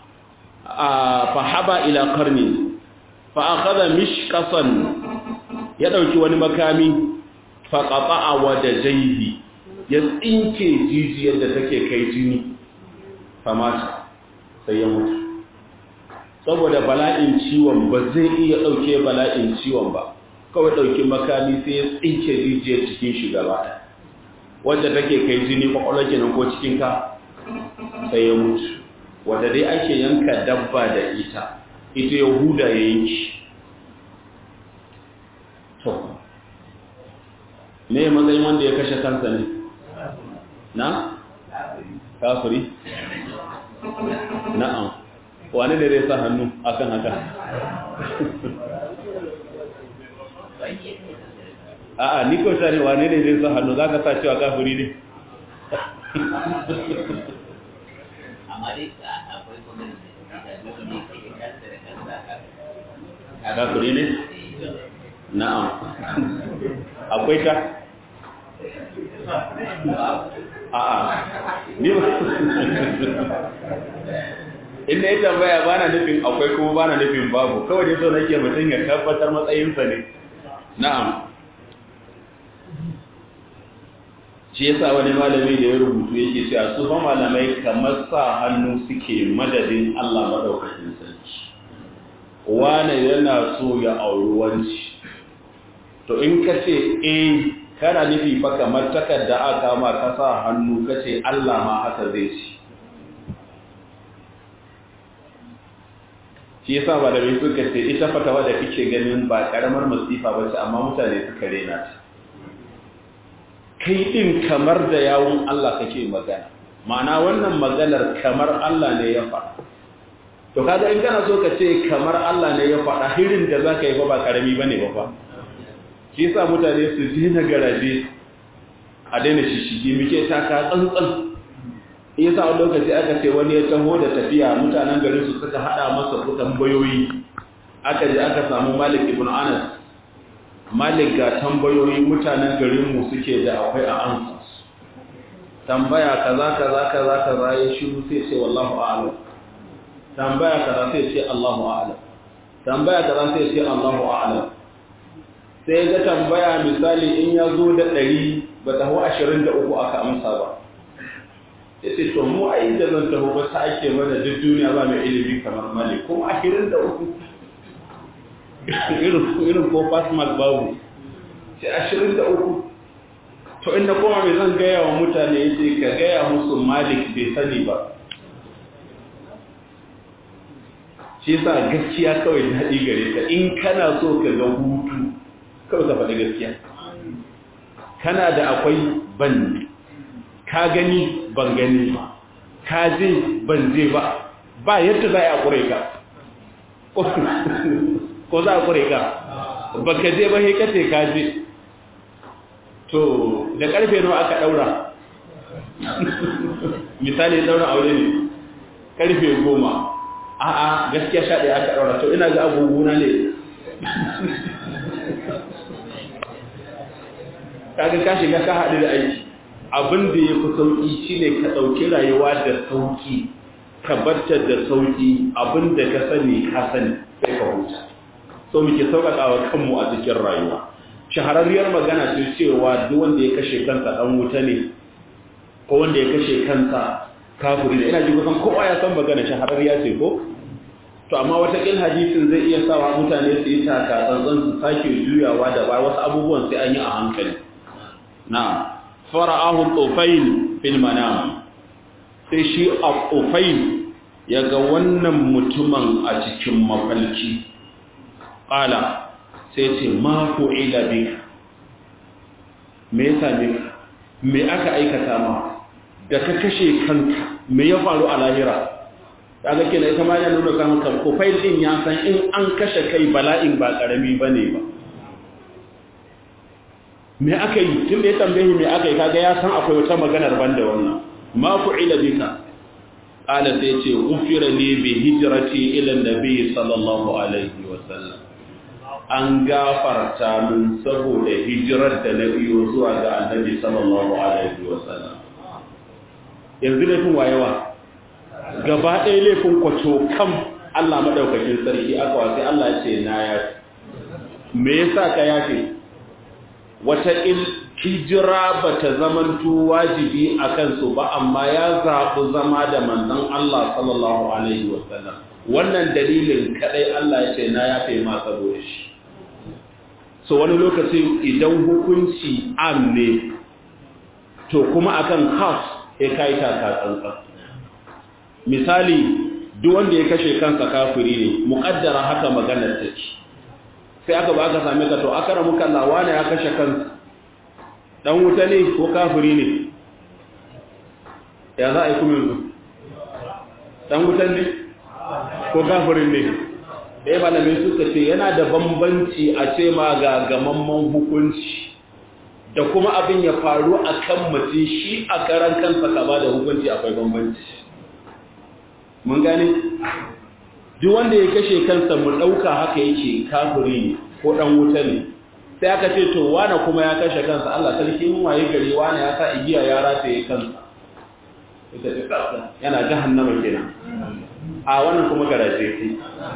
fahaba ila karni fa akhadha mishqasan ya dauki wani makami fa qata'a wadajaihi ya tsinke jijiyar da take kai jini fa mata sai ya mutu saboda bala'in ciwon ba zai iya dauke bala'in ciwon ba kawai dauki makami sai ya tsinke jijiyar cikin shi gaba wanda take kai jini kwakwalwa kenan ko cikin ka sai ya mutu wadda dai ake yanka dabba da ita ita yahuda ya yanki to me matsayin wanda ya kashe kansa ne na kafiri na'am wani ne zai sa hannu akan haka a'a ni ko ne wane ne zai sa hannu za ka sa cewa kafiri ne amma dai akwai kuma da duk ne ke kansa da kansa kafiri ne na'am akwai ta a'a ni ba inda ya tambaya ba na nufin akwai kuma ba na nufin babu kawai dai so nake mutum ya tabbatar matsayinsa ne na'am shi yasa wani malami da ya rubutu yake cewa su fa malamai kamar sa hannu suke madadin Allah madaukakin sarki wane yana so ya auri wanci to in ka ce eh kana nufi fa kamar takarda aka ma ka sa hannu ka ce Allah ma haka zai ci shi yasa malamai suka ce ita fatawa da kike ganin ba karamar masifa ba ce amma mutane suka rena ta kai ɗin kamar da yawun Allah kake magana ma'ana wannan maganar kamar Allah ne ya faɗa to kaga in kana so ka ce kamar Allah ne ya faɗa hirin da zaka yi fa ba karami bane ba fa shi yasa mutane su daina garaje a daina shishigi muke taka tsantsan yasa wani lokaci aka ce wani ya taho da tafiya mutanen garin su suka hada masa tambayoyi aka je aka samu Malik ibn Anas malik ga tambayoyi mutanen garinmu suke da akwai a ansas tambaya kaza kaza kaza kaza ya shiru sai ce wallahu a'lam tambaya kaza sai ce Allahu a'lam tambaya kaza sai ce Allahu a'lam sai ga tambaya misali in ya zo da ɗari ba ta hau ashirin da uku aka amsa ba ya ce to mu a inda zan taho ba ta ake mana duk duniya ba mai ilimi kamar mali kuma ashirin da uku irin ko fasmal babu ce ashirin da uku to inda kuma mai zan gaya wa mutane ya ce ka gaya musu malik bai sani ba shi sa gaskiya kawai daɗi gare ka in kana so ka ga hutu kawai ka faɗi gaskiya kana da akwai ban ka gani ban gani ba ka je ban je ba ba yadda za a ƙure ka ko za a ƙure ka ba ka je ba sai ka ce ka je to da ƙarfe nawa aka ɗaura misali ɗaura aure ne ƙarfe goma a'a gaskiya sha ɗaya aka ɗaura to ina ga agogona ne kaga ka shiga ka haɗu da aiki abin da ya fi sauƙi shine ka ɗauki rayuwa da sauƙi ka barta da sauƙi abin da ka sani ka sani sai ka huta so muke sauƙaƙa wa kanmu a cikin rayuwa shahararriyar magana ce cewa duk wanda ya kashe kansa ɗan wuta ne ko wanda ya kashe kansa kafiri ne ina ji kusan kowa ya san magana shahararriya ce ko to amma wataƙil hadisin zai iya sawa mutane su yi taka tsantsan su sake juyawa da ba wasu abubuwan sai an yi a hankali na fara'ahu tsofail fil manam sai shi a tsofail ya ga wannan mutumin a cikin mafalki ƙala sai ce ma ila bika me ya same ka me aka aikata ma da ka kashe kanka me ya faru a lahira kaga kenan ita ma yana nuna kan kan ko fail din ya san in an kashe kai bala'in ba karami bane ba me aka yi tun da ya tambaye me aka yi kaga ya san akwai wata maganar banda wannan ma fu'ila bika qala sai ce ufira li bi hijrati ila nabi sallallahu alaihi wa sallam an gafarta min saboda hijirar da na biyo zuwa ga annabi sallallahu alaihi wa sallam yanzu laifin wayewa gaba ɗaya laifin kwaco kam Allah maɗaukakin sarki aka wasu Allah ya ce na yafi me yasa ka yafe wata il hijira ba ta zamanto wajibi a kansu ba amma ya zaɓi zama da manzon Allah sallallahu alaihi wasallam wannan dalilin kaɗai Allah ya ce na yafe ma saboda shi so wani lokacin idan hukunci am ne to kuma akan khas ya kai taka tsantsan misali duk wanda ya kashe kansa kafiri ne muƙaddara haka maganar take sai aka ba aka same ka to akara muka lawa ne ya kashe kansa dan wuta ne ko kafiri ne ya za a yi kuma yanzu dan wutan ne ko kafirin ne ɗaya malamin suka ce yana da bambanci a ce ma ga gamamman hukunci da kuma abin ya faru a kan mutum shi a karan kansa ka ba da hukunci akwai bambanci mun gane duk wanda ya kashe kansa mu ɗauka haka yake kafiri ne ko ɗan wuta ne sai aka ce to wane kuma ya kashe kansa Allah sarki mun waye gari wane ya sa igiya ya rataye kansa ita ce kansa yana jahannama kenan a wannan kuma garaje sai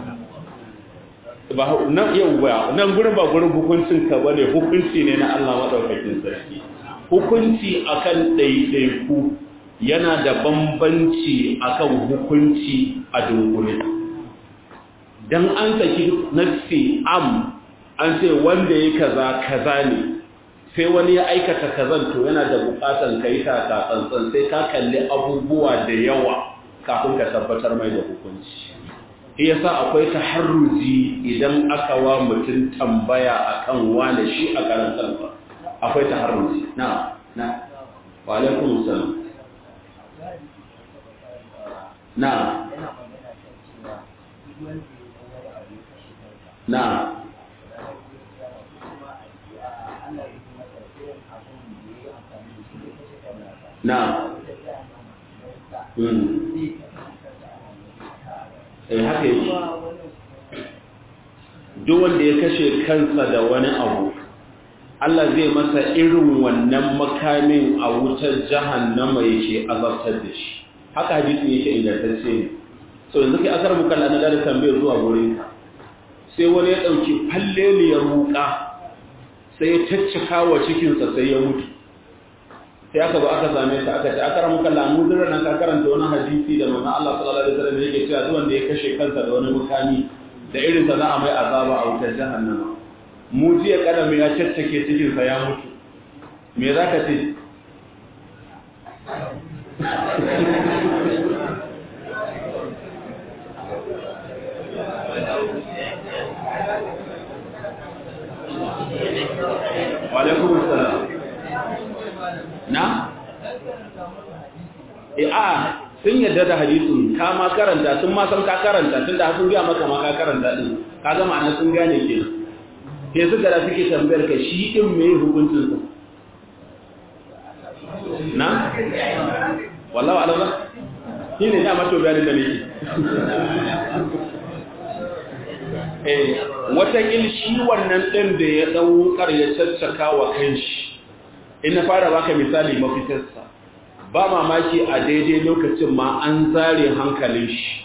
ba nan yau ba nan gurin ba gurin hukuncin ka bane hukunci ne na Allah madaukakin sarki hukunci akan ɗaiɗaiku yana da bambanci akan hukunci a dunkule dan an saki nafsi am an ce wanda ya kaza kaza ne sai wani ya aikata kazan to yana da bukatan kai ta tsantsan sai ka kalli abubuwa da yawa kafin ka tabbatar mai da hukunci shi yasa akwai taharruji idan aka wa mutum tambaya akan wane shi a karan kansa akwai taharruji na na wa alaikum salam na na na eh haka yake duk wanda ya kashe kansa da wani abu Allah zai masa irin wannan makamin a wutar jahannama yake azabtar da shi haka hadisi yake ingantacce ne so yanzu kai asar muka lana da tambayar zuwa gurin ka sai wani ya dauki falleliyar wuka sai ya taccaka wa cikin sa sai ya mutu sai aka zo aka same ta aka ce akara muka lamu zira nan ka karanta wani hadisi da manzon Allah sallallahu alaihi wasallam yake cewa duk wanda ya kashe kansa da wani mukami da irin sa za a mai azaba a wutar jahannama mu jiya kadami ya caccake cikin sa ya mutu me zaka ce Walaikun salam. Na? E a sun yadda da hadisun ka ma karanta sun ma san ka karanta tun da sun gaya maka ma ka karanta din ka ga ma'ana sun gane ke ke suka da suke tambayar ka shi din me hukuncin sa na wallahi alama shi ne ya mato bayanin da nake eh wata shi wannan din da ya dan wukar ya caccaka wa kanshi in na fara baka misali mafitarsa ba mamaki a daidai lokacin ma an zare hankalin shi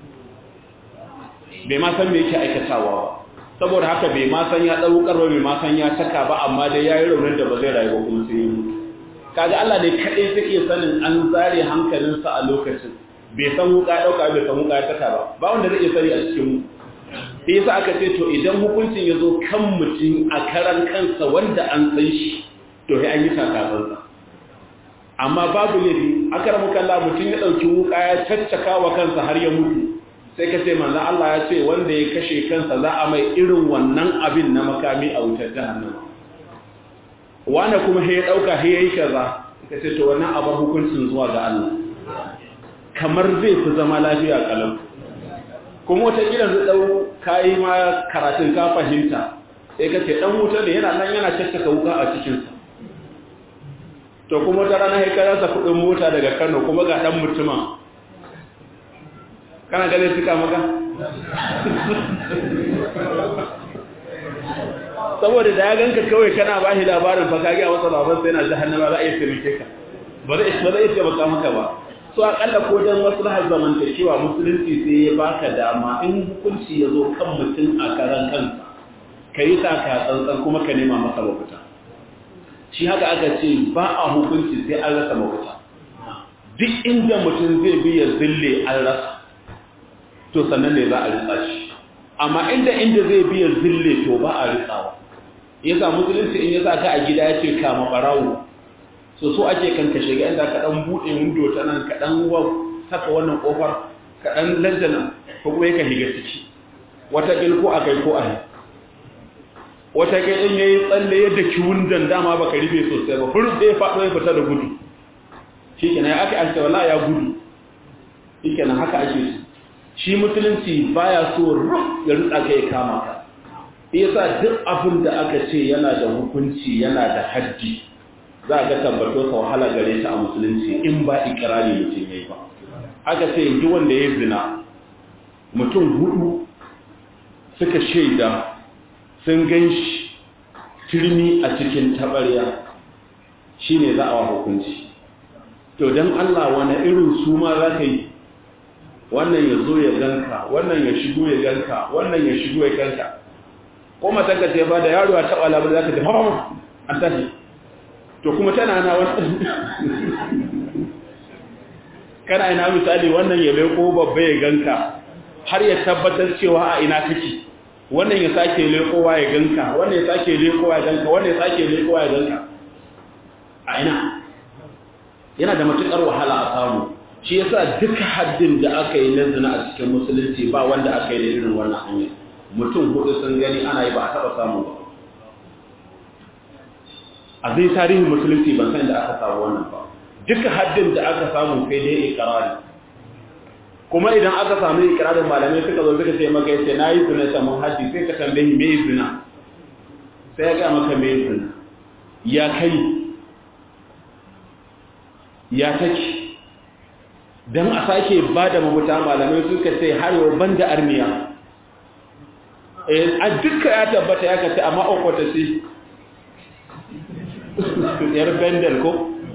bai ma san me yake aikatawa ba saboda haka bai ma san ya daukar ba bai ma san ya taka ba amma dai yayi raunin da ba zai rayu ba kuma sai ya mutu kaga Allah ne kadai take sanin an zare hankalinsa a lokacin bai san wuka dauka bai san wuka ya taka ba ba wanda zai iya sani a cikin mu sai yasa aka ce to idan hukuncin ya zo kan mutum a karan kansa wanda an san shi to sai an yi takasansa amma babu laifi akaramu kalla mutum ya dauki wuka ya caccaka wa kansa har ya mutu sai ka ce manzo Allah ya ce wanda ya kashe kansa za a mai irin wannan abin na makami a wutar jahannama wanda kuma sai ya dauka sai yayi kaza ka ce to wannan abin hukuncin zuwa ga Allah kamar zai fi zama lafiya kalam kuma wata gidan zai dau kai ma karatun ka fahimta sai ka ce dan wuta ne yana nan yana caccaka wuka a cikin sa to kuma ta rana haikararsa kudin mota daga kano kuma ga dan mutuma kana gane suka maka saboda da ya ganka kawai kana ba shi labarin fa kage a wasa baban sai yana jahannama za a yi taimake ka ba zai ba zai taimaka maka ba so akalla ko dan maslahar zamantakewa musulunci sai ya baka dama in hukunci ya zo kan mutum a karan kansa kai taka tsantsan kuma ka nema masa mafita shi haka aka ce ba a hukunci sai an rasa mafita duk inda mutum zai bi ya zille an rasa to sannan ne za a ritsa shi amma inda inda zai bi ya zille to ba a ritsawa yasa musulunci in ya sa ka a gida ya ce kama barawo so so ake kan ka shiga inda ka dan bude windo ta nan ka dan saka wannan kofar ka dan lantana ko kuma ka higa ciki wata ko akai ko ahi wata kai ɗin ya yi tsalle yadda kiwundan dama ba ka rufe sosai ba furu sai faɗo ya fita da gudu shi kenan ya aka ake wala ya gudu shi kenan haka ake su shi musulunci baya so ruf ya rutsa ka ya kama ka yasa duk abin da aka ce yana da hukunci yana da haddi za a ga tabbato sa wahala gare ta a musulunci in ba ikirari mutum yayi ba aka ce duk wanda ya zina mutum hudu suka shaida sun gan shi turmi a cikin taɓarya shi ne za a wa hukunci to don Allah wani irin su ma za ka yi wannan ya zo ya ganka wannan ya shigo ya ganka wannan ya shigo ya ganka ko matanka ce ba da yaro a taɓa labar za ka ce haɓa an tashi to kuma tana na wannan kana ina misali wannan ya leko babba ya ganka har ya tabbatar cewa a ina kake wannan ya sake lekowa ya ganka wannan ya sake lekowa ya ganka wannan ya sake lekowa ya ganka a ina yana da matukar wahala a samu shi yasa duka haddin da aka yi na zina a cikin musulunci ba wanda aka yi da irin wannan hanyar mutum hudu sun gani ana yi ba a taba samu ba a zai tarihin musulunci ban san da aka samu wannan ba duka haddin da aka samu kai dai ikrari kuma idan aka samu ikirarin malamai suka zo suka ce maka yace nayi zina ta mun haddi sai ka tambaye me zina sai ya ga maka me zina ya kai ya take dan a sake bada mabuta malamai suka ce har yau banda armiya eh a dukkan ya tabbata ya kace amma okwata ce yar bendel ko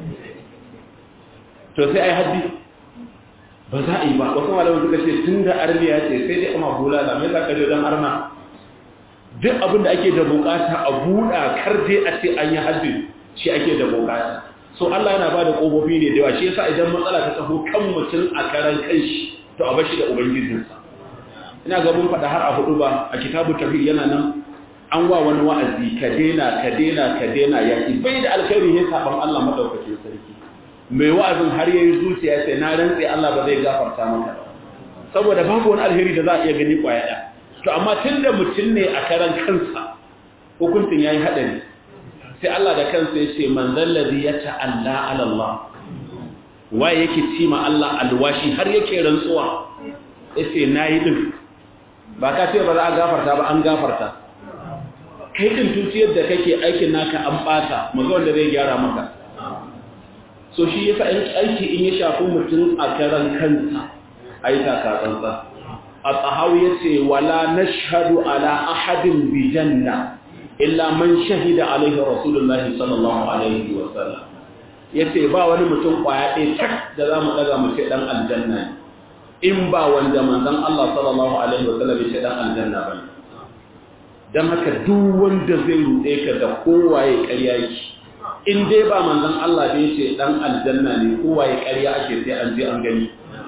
to sai ai haddi ba za a yi ba wasu malamin suka ce tun da arniya ce sai dai amma bulala mai za ka je don arna duk abin da ake da bukata a buɗa kar dai a ce an yi haddi shi ake da bukata so Allah yana ba da ƙofofi ne da yawa shi yasa idan matsala ta taho kan mutum a karan kanshi to a bashi da ubangijinsa ina ga mun faɗa har a hudu ba a kitabu tafsir yana nan an wa wani wa'azi ka dena ka dena ka dena yaki bai da alkhairi ne saban Allah madaukakin sarki mai wa'azin har yayi zuciya sai na rantse Allah ba zai gafarta maka ba saboda babu wani alheri da za a iya gani kwaya ɗaya to amma tunda mutum ne a karan kansa hukuncin yayi hadari sai Allah da kansa ya ce man zallazi ya ta'alla ala Allah waye yake cima Allah alwashi har yake rantsuwa yace nayi din ba ka ce ba za a gafarta ba an gafarta kai din tutiyar da kake aikin naka an bata maga wanda zai gyara maka so shi yasa aiki in ya shafi mutum a karan kansa aika ka tsantsa a tsahawi yace wala nashhadu ala ahadin bi janna illa man shahida alaihi rasulullahi sallallahu alaihi wa sallam yace ba wani mutum kwaya ɗaya tak da zamu daga mu ce dan aljanna in ba wanda manzon Allah sallallahu alaihi wa sallam ya ce dan aljanna ba dan haka duk wanda zai rude ka da kowaye ƙarya yake in dai ba manzon Allah da yace dan aljanna ne kowaye ƙarya ake sai an je an gani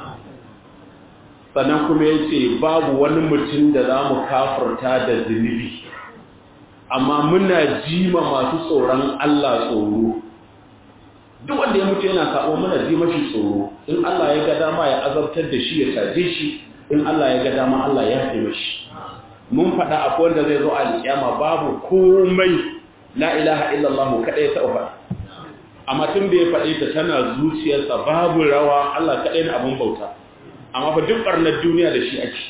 sannan kuma yace babu wani mutum da zamu kafirta da zunubi amma muna jima masu tsoron Allah tsoro duk wanda ya mutu yana sabo muna ji mashi tsoro in Allah ya ga dama ya azabtar da shi ya taje shi in Allah ya ga dama Allah ya haɗe mashi mun faɗa akwai wanda zai zo a alƙiyama babu komai la ilaha illallah kaɗai ta faɗa amma tun da ya faɗe ta tana zuciyarsa babu rawa Allah kaɗai na abun bauta amma fa duk ɓarnar duniya da shi ake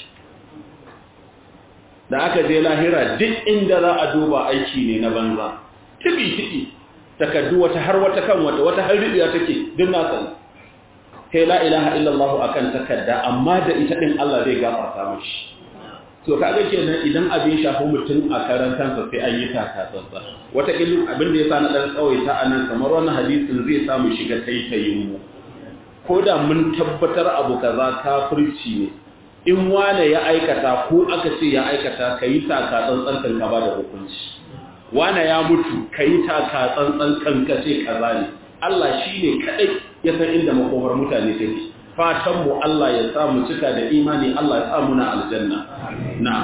da aka je lahira duk inda za a duba aiki ne na banza tibi-tibi takaddu wata har wata kan wata wata har ribiya take duk na sani kai la ilaha illallah akan takadda amma da ita din Allah zai gafarta mishi to kaga kenan idan abin shafi mutum a karan kansa sai an yi taka tsantsa wata ilmin abin da yasa na dan tsawaita anan kamar wannan hadisin zai samu shiga taitayin mu ko da mun tabbatar abu kaza kafirci ne in wane ya aikata ko aka ce ya aikata ka yi taka tsantsan kan ka ba da hukunci wane ya mutu ka yi taka tsantsan kan ka ce kaza ne Allah shi ne kaɗai ya san inda makomar mutane take fatan mu Allah ya sa mu cika da imani Allah ya sa mu na aljanna na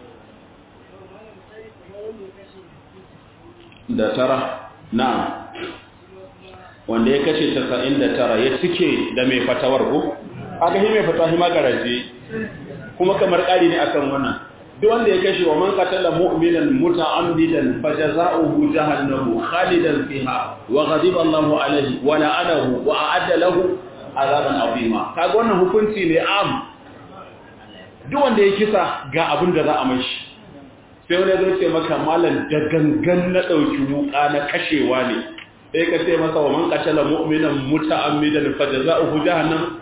da tara na wanda ya kashe 99 ya cike da mai fatawar ko aka yi mai fatahi magaraje kuma kamar ƙari ne akan wannan duk wanda ya kashe wa man qatala mu'minan muta'ammidan fajaza'uhu jahannamu khalidan fiha wa ghadiba Allahu alayhi wa la'anahu wa a'adda lahu azaban azima kaga wannan hukunci ne am duk wanda ya kisa ga abin da za a mashi sai wani zai ce maka malam da gangan na dauki wuka na kashewa ne sai ka ce masa wa man qatala mu'minan muta'ammidan fajaza'uhu jahannam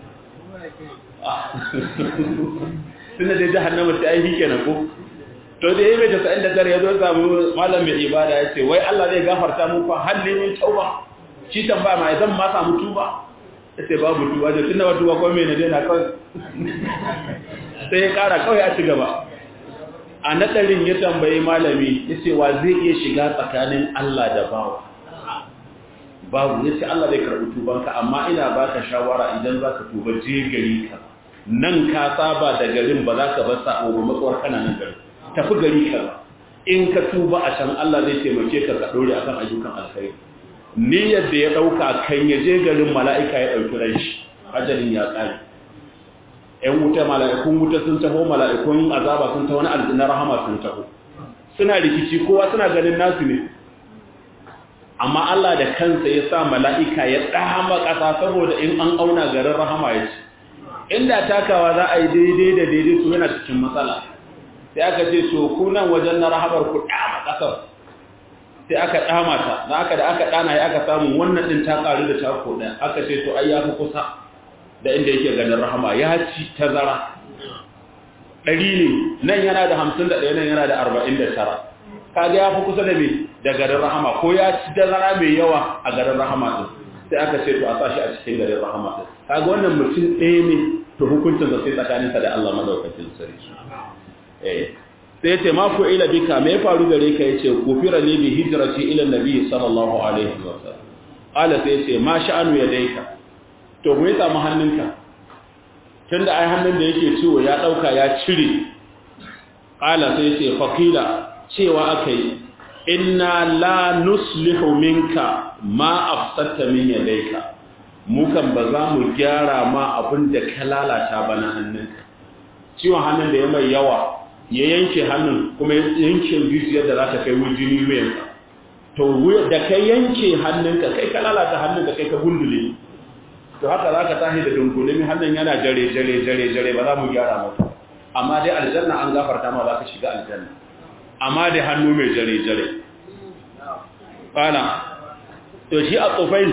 tunda dai jahannama sai ai kenan ko to da yayi da sa'in da dare yazo samu malam mai ibada yace wai Allah zai gafarta mu fa halli min tauba shi tambaya mai zan ma samu tuba yace babu tuba da tunda ba tuba ko me ne na kawai sai ya kara kawai a ci gaba a nadarin ya tambayi malami yace wa zai iya shiga tsakanin Allah da bawa babu yace Allah zai karbi tubanka amma ina baka shawara idan zaka tuba je gari ka nan ka saba da garin ba za ka bar sa'o ba matsawar kana nan garin tafi gari ka in ka tuba a can Allah zai taimake ka ka dore akan ayyukan alkhairi niyyar da ya dauka kan ya je garin mala'ika ya dauki ran shi ajalin ya tsare ƴan wuta mala'ikun wuta sun taho mala'ikun azaba sun taho na aljanna rahama sun taho suna rikici kowa suna ganin nasu ne amma Allah da kansa ya sa mala'ika ya dama ƙasa saboda in an auna garin rahama ya ce inda takawa za a yi daidai da daidai su yana cikin matsala sai aka ce to ku nan wajen na rahabar ku dama kasar sai aka dama ta da aka da aka dana ya aka samu wannan din ta karu da tako ɗaya aka ce to ai ya fi kusa da inda yake ganin rahama ya ci tazara ɗari ne nan yana da hamsin da ɗaya nan yana da arba'in da tara kaga ya fi kusa da me da garin rahama ko ya ci dazara mai yawa a garin rahama din sai aka ce to a sa shi a cikin garin rahama din kaga wannan mutum ɗaya ne to hukuncin sa sai tsakaninsa da Allah madaukakin sarki eh sai ce ma ku ila bika me faru gare ka yace kufira li bi hijrati ila nabi sallallahu alaihi wa sallam ala sai ce ma sha'anu yadayka to mu yi samu hannunka tunda ai hannun da yake ciwo ya dauka ya cire ala sai ce faqila cewa akai inna la nuslihu minka ma afsatta min yadayka mu kan ba za mu gyara ma abin da ka lalata ba na hannunka ciwon hannun da ya mai yawa ya yanke hannun kuma ya yanke jijiyar da za ta kai wujini wuyanka to da ka yanke hannunka kai ka lalata hannun da kai ka gundule to haka za ka tashi da dunkulemi hannun yana jare jare jare jare ba za mu gyara mata amma dai aljanna an gafarta ma za ka shiga aljanna amma dai hannu mai jare jare kana to shi a tsofain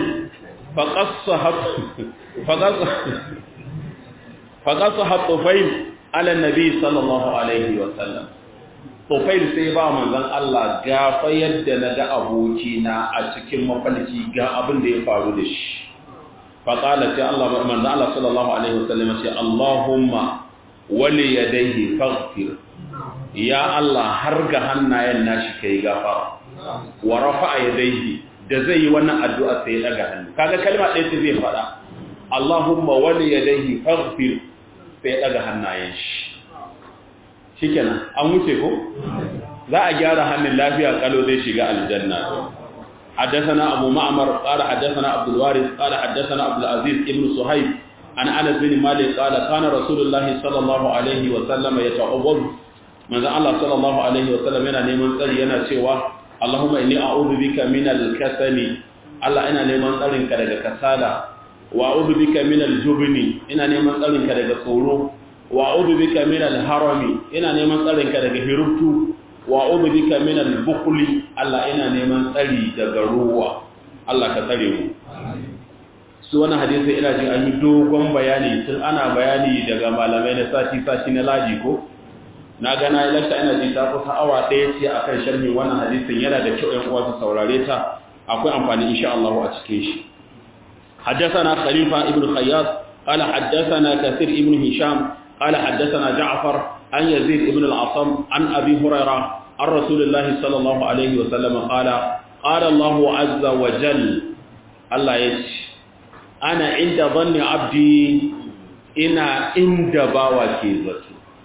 faƙasa hatsofain ala nabi sallallahu alaihi wasallam tsofain sai ba manzan Allah gafa yadda na ga abokina a cikin mafalki ga abin da ya faru da shi faƙala ce Allah manzan Allah sallallahu alaihi wasallam ce Allahumma wali yadaihi faghfir ya Allah har ga hannayen nashi kai gafara wa rafa'a yadaihi da zai yi wannan addu'a sai ya daga hannu kaga kalma ɗaya ce zai faɗa Allahumma wali yadayhi faghfir sai ya daga hannayen shi shikenan an wuce ko za a gyara hannun lafiya kalo zai shiga aljanna حدثنا أبو معمر قال حدثنا عبد الوارث قال حدثنا عبد العزيز ابن صهيب عن أنس بن مالك قال كان رسول الله صلى الله عليه وسلم يتعوض من الله صلى الله عليه وسلم yana neman tsari yana cewa Allahumma inni a'udhu bika min al-kasali Allah ina neman tsarin ka daga kasala wa a'udhu bika min al-jubni ina neman tsarin ka daga tsoro wa a'udhu bika min al-harami ina neman tsarin ka daga hirubtu wa a'udhu bika min al-bukhli Allah ina neman tsari daga ruwa Allah ka tsare mu su wannan hadisi ina jin an yi dogon bayani tun ana bayani daga malamai na sati sati na laji ko na ga na yi lakta ina ji ta kusa awa ɗaya ce a kan sharhi wannan hadisin yana da kyau ‘yan uwa su saurare ta akwai amfani insha Allah a cikin shi حدثنا خليفة ابن خياط قال حدثنا كثير ابن هشام قال حدثنا جعفر عن يزيد ابن العصم عن أبي هريرة عن رسول الله صلى الله عليه وسلم قال قال الله عز وجل الله يش أنا عند ظن عبدي إنا عند باوكي ذاتي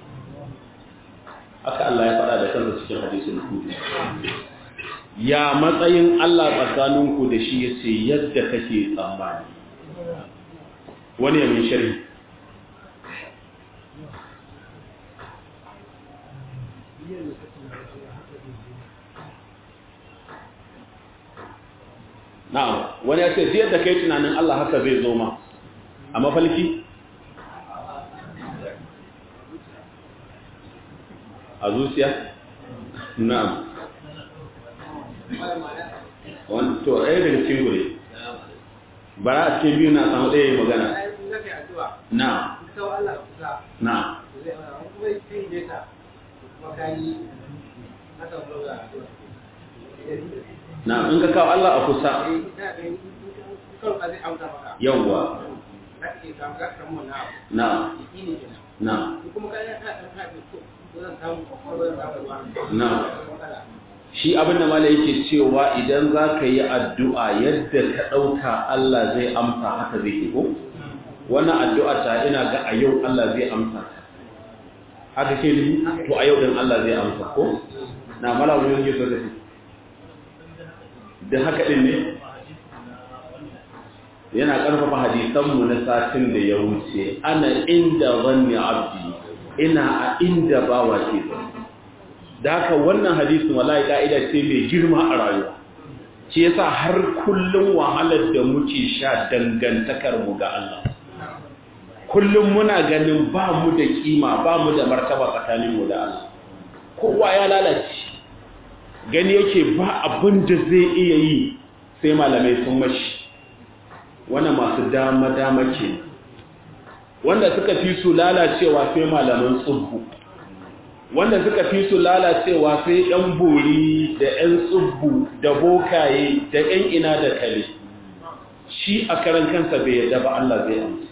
haka Allah ya faɗa da kansa cikin hadisin kudu ya matsayin Allah tsakaninku da shi ya ce yadda kake tsammani wani yamin shari na'am wani ya ce yadda kai tunanin Allah haka zai zo ma a mafalki a zuciya? na'am wani to ɗaya daga cikin gure bara a cikin biyu na samu ɗaya magana na na na in ka kawo Allah a kusa yawwa na na na shi abin da mala yake cewa idan za ka yi addu'a yadda ka ɗauka Allah zai amsa haka zai ke ko? wannan addu'a ta ina ga a yau Allah zai amsa ta haka ke ni to a yau ɗin Allah zai amsa ko? na mala wani yanke so da shi da haka ɗin ne yana ƙarfafa hadisanmu na satin da ya wuce ana inda zanni abdi ina a inda bawa ke da haka wannan hadisin wallahi ka'ida ce mai girma a rayuwa shi yasa har kullum wahalar da muke sha dangantakar mu ga Allah kullum muna ganin ba mu da kima ba mu da martaba tsakanin mu da Allah kowa ya lalace gani yake ba abin da zai iya yi sai malamai sun mashi wannan masu dama dama ke wanda suka fi su lalacewa sai malaman tsubbu wanda suka fi su lalacewa sai ‘yan bori da ‘yan tsubbu da bokaye da ‘yan ina da kale shi a karan kansa bai yadda ba Allah zai amsa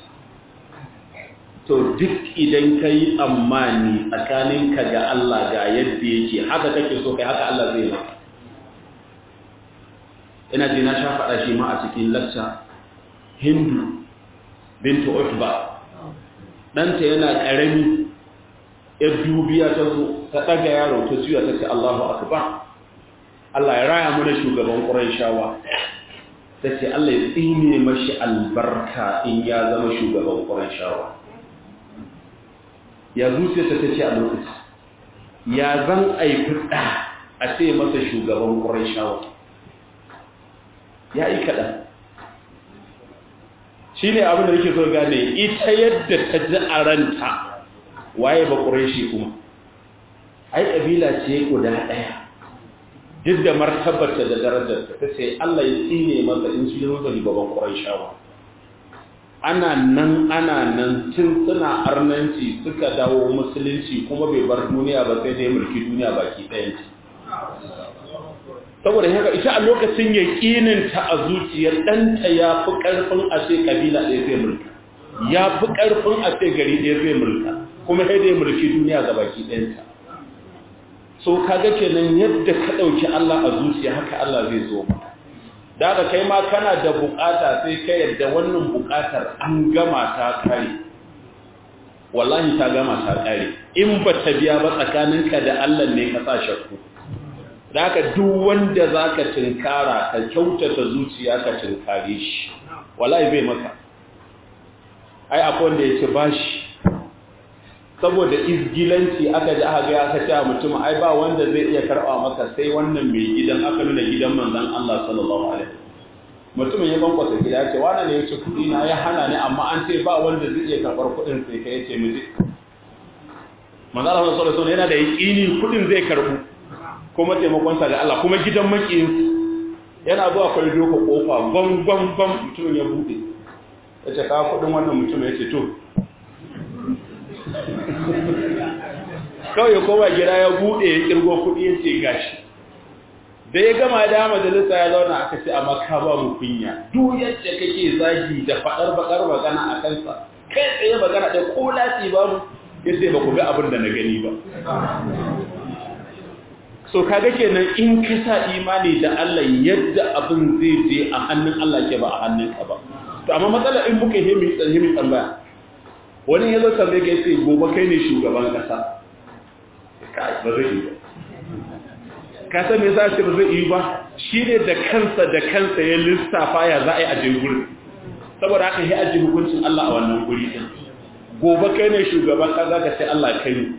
to duk idan ka yi tsammani tsakaninka ga Allah ga yadda yake haka kake so kai haka Allah zai maka ina ji na sha faɗa shi ma a cikin lacca hindu bintu utba ɗanta yana ƙarami ‘yar dubiya ta zo ta ɗaga yaro ta juya ta ce Allahu akbar Allah ya raya mana shugaban ƙuran shawa ta ce Allah ya tsine mashi albarka in ya zama shugaban ƙuran shawa ya zuciyarta ta ce a lokaci ya zan aifi ɗa a ce masa shugaban ƙuran shawa ya yi kaɗan shi ne abin da yake so gane ita yadda ta ji a ranta waye ba ƙureshi kuma ai ƙabila ce guda ɗaya duk da martabarta da darajarta ta ce Allah ya tsine masa in su yi zari gaban ƙureshawa ana nan ana nan tun suna arnanci suka dawo musulunci kuma bai bar duniya ba sai dai mulki duniya baki ɗayanci saboda haka ita a lokacin yaƙininta a zuciyar ɗanta ya fi ƙarfin a ce ƙabila ɗaya zai mulka ya fi ƙarfin a ce gari ɗaya zai mulka kuma sai dai mulki duniya ga baki ɗayanta so kaga kenan yadda ka ɗauki Allah a zuciya haka Allah zai zo maka da ka kai ma kana da bukata sai ka yadda wannan bukatar an gama ta kare wallahi ta gama ta kare in ba ta biya ba tsakaninka da Allah ne ka sa shakku da haka duk wanda za ka tinkara ka kyautata zuciya ka tinkare shi wallahi bai maka ai akwai wanda ya ce bashi saboda izgilanci aka ji aka ga aka ce mutum ai ba wanda zai iya karba maka sai wannan mai gidan aka nuna gidan manzon Allah sallallahu alaihi mutumin ya bankwasa gida ya ce wani ne ya ce kudi na ya hana ni amma an ce ba wanda zai iya karbar kudin sai kai ya ce miji manzon Allah sallallahu alaihi wasallam yana da yaqini kudin zai karbu kuma taimakon sa ga Allah kuma gidan makiyin yana zuwa kai doka kofa gwan gwan gwan mutumin ya bude ya ce ka kudin wannan mutum ya ce to kawai ya koma gida ya bude ya kirgo kudi ya ce gashi da ya gama da majalisa ya zauna aka ce amma ka ba mu kunya duk yadda kake zagi da fadar bakar magana a kansa kai tsaye magana ɗaya ko lati ba mu ya ce ba ku ga abin da na gani ba so kaga kenan in ka sa imani da Allah yadda abin zai je a hannun Allah ke ba a hannun ka ba to amma matsala in muka yi himi himi tambaya wani ya zo tambaye ka yace gobe kai ne shugaban kasa kai ba zai yi ba ka san me yasa ce ba zai yi ba shine da kansa da kansa ya lissafa ya za a yi a je gurin saboda haka ya aji hukuncin Allah a wannan guri din gobe kai ne shugaban kasa ka ce Allah kai ne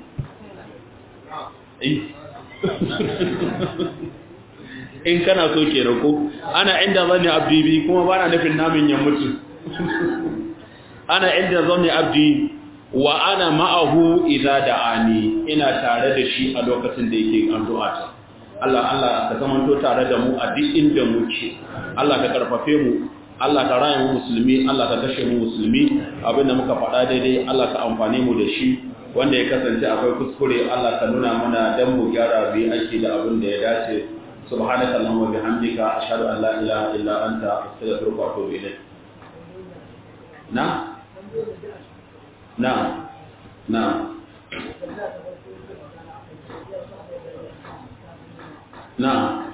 in kana so ke rako ana inda zane abdi bi kuma ba na nufin namin ya mutu ana inda zane abdi wa ana ma'ahu idza da'ani ina tare da shi a lokacin da yake addu'a ta Allah Allah ka zamanto tare da mu a duk inda muke Allah ka karfafe mu Allah ka raya mu musulmi Allah ka kashe mu musulmi abinda muka faɗa daidai Allah ka amfane mu da shi wanda ya kasance akwai kuskure Allah ka nuna mana dan mu gyara bi ake da abin da ya dace subhanaka allahumma bihamdika ashhadu an la ilaha illa anta astaghfiruka wa atubu ilayk na na na na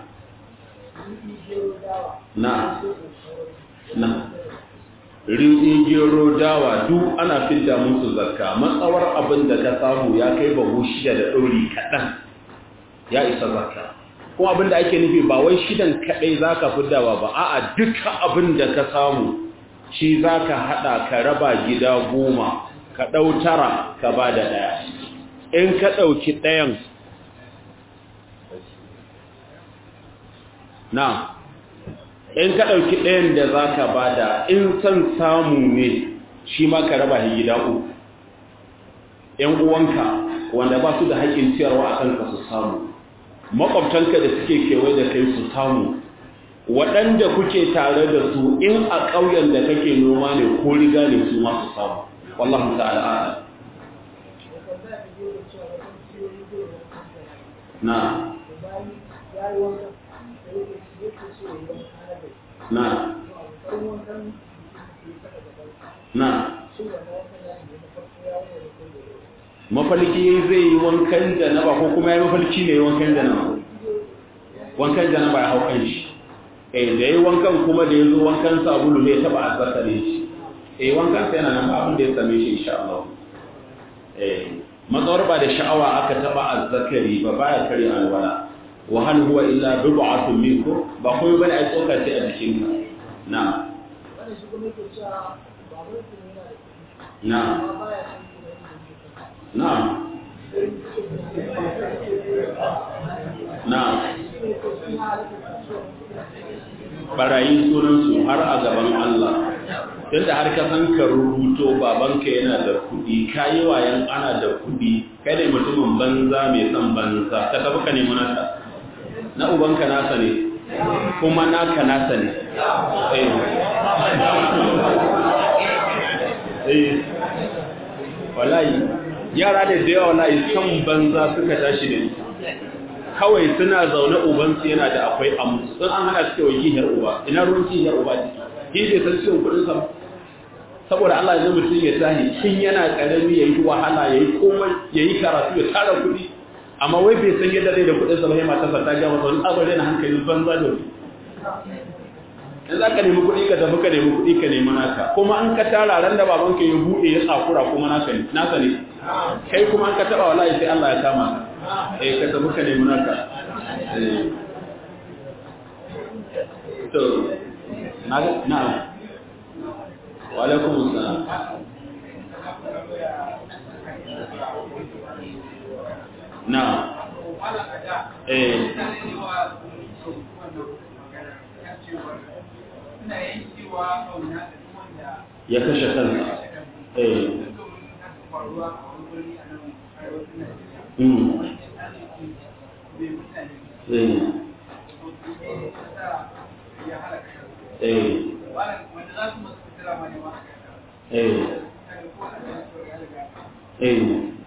na na riɗi gero dawa duk ana fidda musu zakka matsawar abin da ka samu ya kai bahu shida da ɗori kaɗan ya isa zakka kuma abin da ake nufi ba wai shidan kaɗai za ka fiddawa ba a'a duka abin da ka samu shi za ka haɗa ka raba gida goma ka ɗau tara ka ba da ɗaya in ka ɗauki ɗayan na in ka ɗauki ɗayan da za ka ba da in son samu ne shi ma ka raba gida uku ‘yan uwanka wanda ba su da haƙƙin ciyarwa a kanka su samu makwabtanka da suke kewaye da kai su samu waɗanda kuke tare da su in a ƙauyen da kake noma ne ko riga ne su ma su samu wallahu ta'ala na na na mafalki zai yi wankan janaba ko kuma ya mafalki ne wankan janaba wankan janaba ya hau kan shi eh da yayi wankan kuma da yazo wankan sabulu ne taba azzakare shi eh wankan sa yana nan ba abin da ya same shi insha Allah eh matsawar ba da sha'awa aka taba azzakari ba baya kare alwala wa hal huwa illa bid'atun minkum ba kuma bane ai tsoka ce a jikinka na na na na barayi sunansu har a gaban Allah tunda har ka san ka rubuto babanka yana da kuɗi kayi wayan ana da kuɗi kai ne mutumin banza mai son banza ka tafi ka nemi nasa na ubanka nasa ne kuma naka nasa ne eh wallahi yara da da yawa wallahi san banza suka tashi da kawai suna zaune ubansu yana da akwai amu sun an hana su kewaye gihar uba ina ruwan gihar uba ciki shi bai san ciwon kudin sa saboda Allah ya mutum ya tahi tun yana karami yayi wahala yayi komai yayi karatu ya tara kudi amma wai bai san yadda zai da kudin sa ba sai matarsa ta ga masa wani abin na hankalin banza da wani in za ka nemi kuɗi ka tafi ka nemi kuɗi ka nemi naka kuma an ka tara ran da babanka ya buɗe ya tsakura kuma naka ne naka ne kai kuma an ka taɓa wallahi sai Allah ya kama ka eh ka tafi ka nemi naka to na na wa alaikum assalam na eh ya kashe kansa eh mm eh eh eh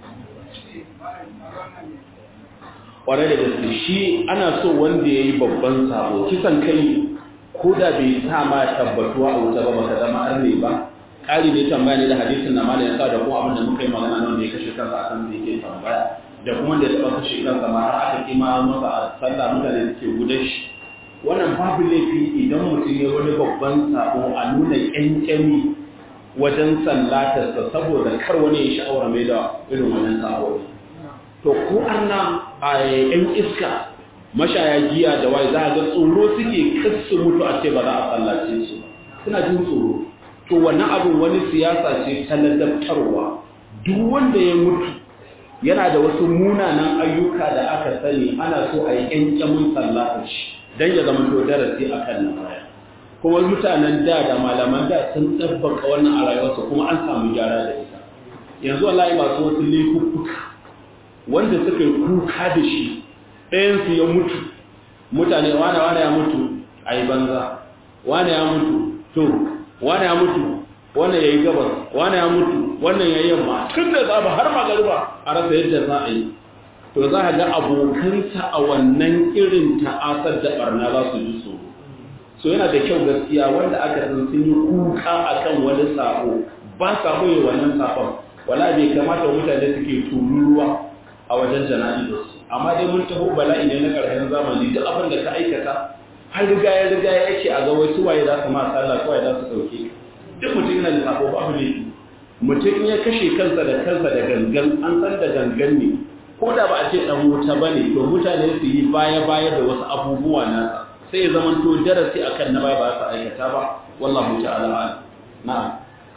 kwarai da gaske shi ana so wanda ya yi babban sabo kisan kai ko da bai sa ma tabbatuwa a wuta ba baka zama arne ba ƙari ne tambaya ne da hadisin na malam yasa da kuma abin da muka yi magana nan da ya kashe kansa akan da yake tambaya da kuma da ya taɓa kashe kansa ma har aka kima masa a sallah mutane suke gudan shi wannan babu laifi idan mutum ya wani babban sabo a nuna ƙyanƙyami wajen sallatarsa saboda kar wani ya sha'awar mai da irin wannan sabo to ko anna a yan iska mashaya giya da wai za a ga tsoro suke kasu mutu a ce ba za a sallace su suna jin tsoro to wannan abin wani siyasa ce ta ladabtarwa duk wanda ya mutu yana da wasu munanan ayyuka da aka sani ana so a yi ƙyanƙyamin sallatar shi don ya zama to darasi a kan nan baya kuma mutanen da da malaman da sun tsabbaka wannan a rayuwarsa kuma an samu gyara da ita yanzu wallahi masu wasu laifuffuka wanda suka yi kuka da shi ɗayansu ya mutu mutane wane wane ya mutu a yi banza wane ya mutu to wane ya mutu wane ya yi gabas wane ya mutu wannan ya yi yamma tun da zaba har magariba a rasa yadda za a yi to za a ga abokansa a wannan irin ta'asar da barna za su ji tsoro so yana da kyau gaskiya wanda aka san sun yi kuka akan wani sako ba sa boye wannan sakon wala bai kamata mutane suke tururuwa a wajen jana'izarsu amma dai mun taho bala'i ne na ƙarshen zamani duk abin da ka aikata har riga ya riga ya yake a ga wasu waye za su ma sallah ko waye za su sauke duk mutum yana da sako babu ne mutum ya kashe kansa da kansa da gangan an san da gangan ne ko da ba a ce dan wuta bane to mutane su yi baya baya da wasu abubuwa na sai ya zama to darasi akan na baya ba su aikata ba wallahu ta'ala na'am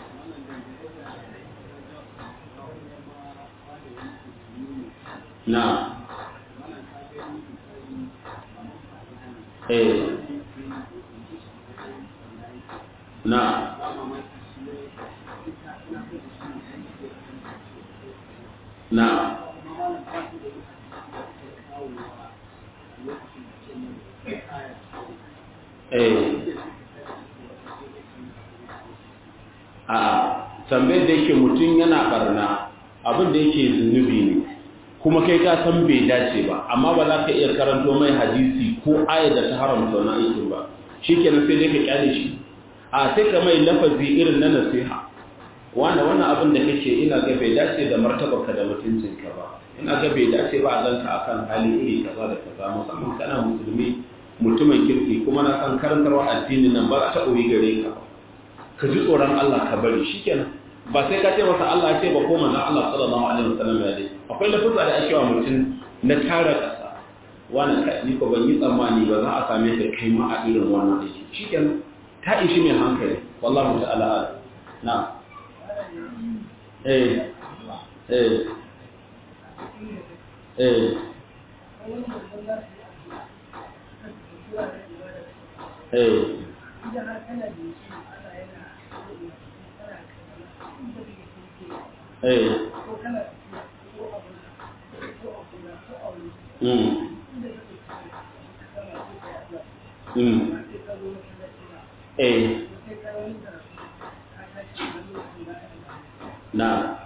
na eh na na eh a tambayar da yake mutum yana barna abin da yake zunubi ne kuma kai ka san bai dace ba amma ba za ka iya karanto mai hadisi ko ayar da ta haramta wani aikin ba shikenan sai dai ka kyale shi a sai ka mai lafazi irin na nasiha wanda wannan abin da kake ina ga bai dace da martabarka da mutuncinka ba ina ga bai dace ba a ganka akan hali iri kaza da kaza musamman kana musulmi mutumin kirki kuma na san karantarwa addinin nan ba ta ɓoye gare ka ka ji tsoron Allah ka bari shikenan ba sai ka ce masa Allah ce ba ko manzon Allah sallallahu alaihi wasallam ya dai akwai lafuzza da ake wa mutum na tara kasa wani ka ni ko ban yi tsammani ba za a same ka kai ma a irin wannan aiki shikenan ta ishi mai hankali wallahu ta'ala na eh eh eh eh eh mm mm eh na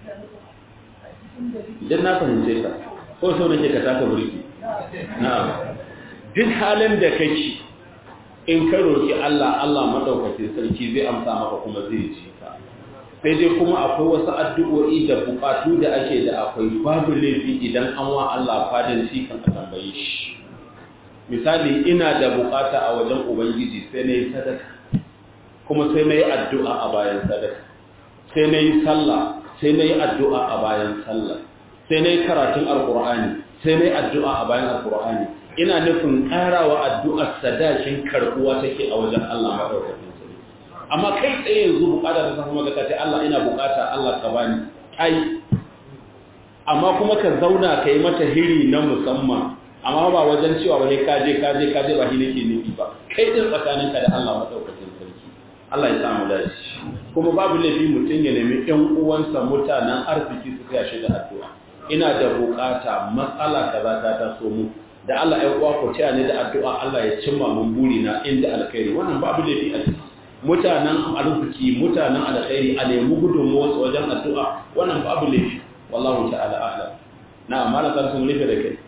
idan na fahimce ka ko so nake ka taka burki na duk halin da kake in ka roki Allah Allah madaukakin sarki zai amsa maka kuma zai ji ka sai dai kuma akwai wasu addu'o'i da bukatu da ake da akwai babu laifi idan an wa Allah fadin shi kan a tambaye shi misali ina da bukata a wajen ubangiji sai na yi sadaka kuma sai na yi addu'a a bayan sadaka sai na yi sallah sai na yi addu'a a bayan sallah sai na yi karatun alkur'ani sai na yi addu'a a bayan alkur'ani ina nufin ƙarawa addu'ar sadakin karɓuwa take a wajen Allah maɗaukakin sarki amma kai tsaye yanzu bukata ta samu maka ce Allah ina bukata Allah ka bani ai amma kuma ka zauna ka yi mata hiri na musamman amma ba wajen cewa wani kaje kaje kaje ba shi nake nufi ba kai din tsakaninka da Allah maɗaukakin sarki Allah ya samu dace kuma babu laifi mutum ya nemi ƴan uwansa mutanen arziki su tsaya shi da addu'a ina da bukata matsala kaza ta taso mu da Allah ya uwa ku taya ni da addu'a Allah ya cimma mun buri na inda alkhairi wannan babu laifi a ciki mutanen arziki mutanen alkhairi a nemi gudunmuwa su wajen addu'a wannan babu laifi wallahu ta'ala a'lam na amma na san sun rufe da kai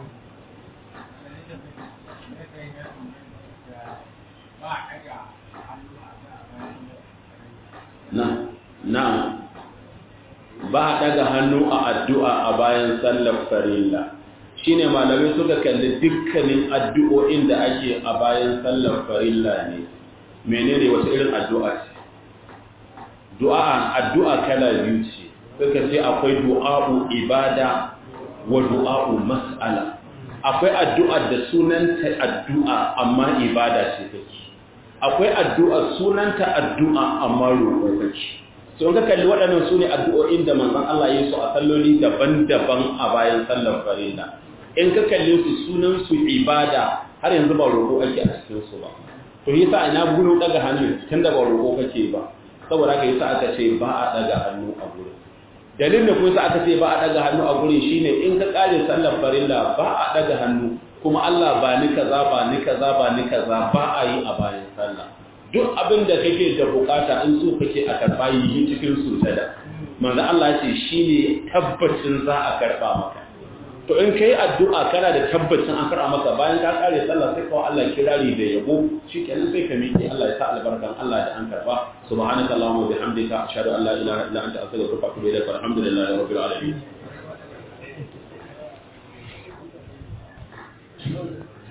na na ba a daga hannu a addu'a a bayan sallar farilla shine malamai suka kalli dukkanin addu'o'in da ake a bayan sallar farilla ne menene wata irin addu'a ce du'a addu'a kala biyu ce suka ce akwai du'a'u ibada wa du'a'u mas'ala akwai addu'a da sunanta addu'a amma ibada ce take akwai addu'a sunanta addu'a amma roƙo kake so ka kalli waɗannan su ne addu'o'in da manzon Allah ya su a salloli daban-daban a bayan sallar farilla in ka kalle su sunan su ibada har yanzu ba roƙo ake a cikin su ba to yasa ina gudu daga hannu tunda ba roƙo kake ba saboda haka yasa aka ce ba a daga hannu a gurin dalilin da kuma yasa aka ce ba a daga hannu a gurin shine in ka kare sallar farilla ba a daga hannu kuma Allah ba ni kaza ba ni kaza ba ni kaza ba a yi a bayan sallah duk abin da kake da bukata in so kake a karba yi cikin sujada manzo Allah ya ce shine tabbacin za a karba maka to in kai addu'a kana da tabbacin an karba maka bayan ka kare sallah sai kawai Allah kirari da yabo shikenan sai ka miƙe Allah ya sa albarkan Allah da an karba subhanakallahumma wa bihamdika ashhadu an la ilaha illa anta astaghfiruka wa atubu ilaik walhamdulillahi rabbil alamin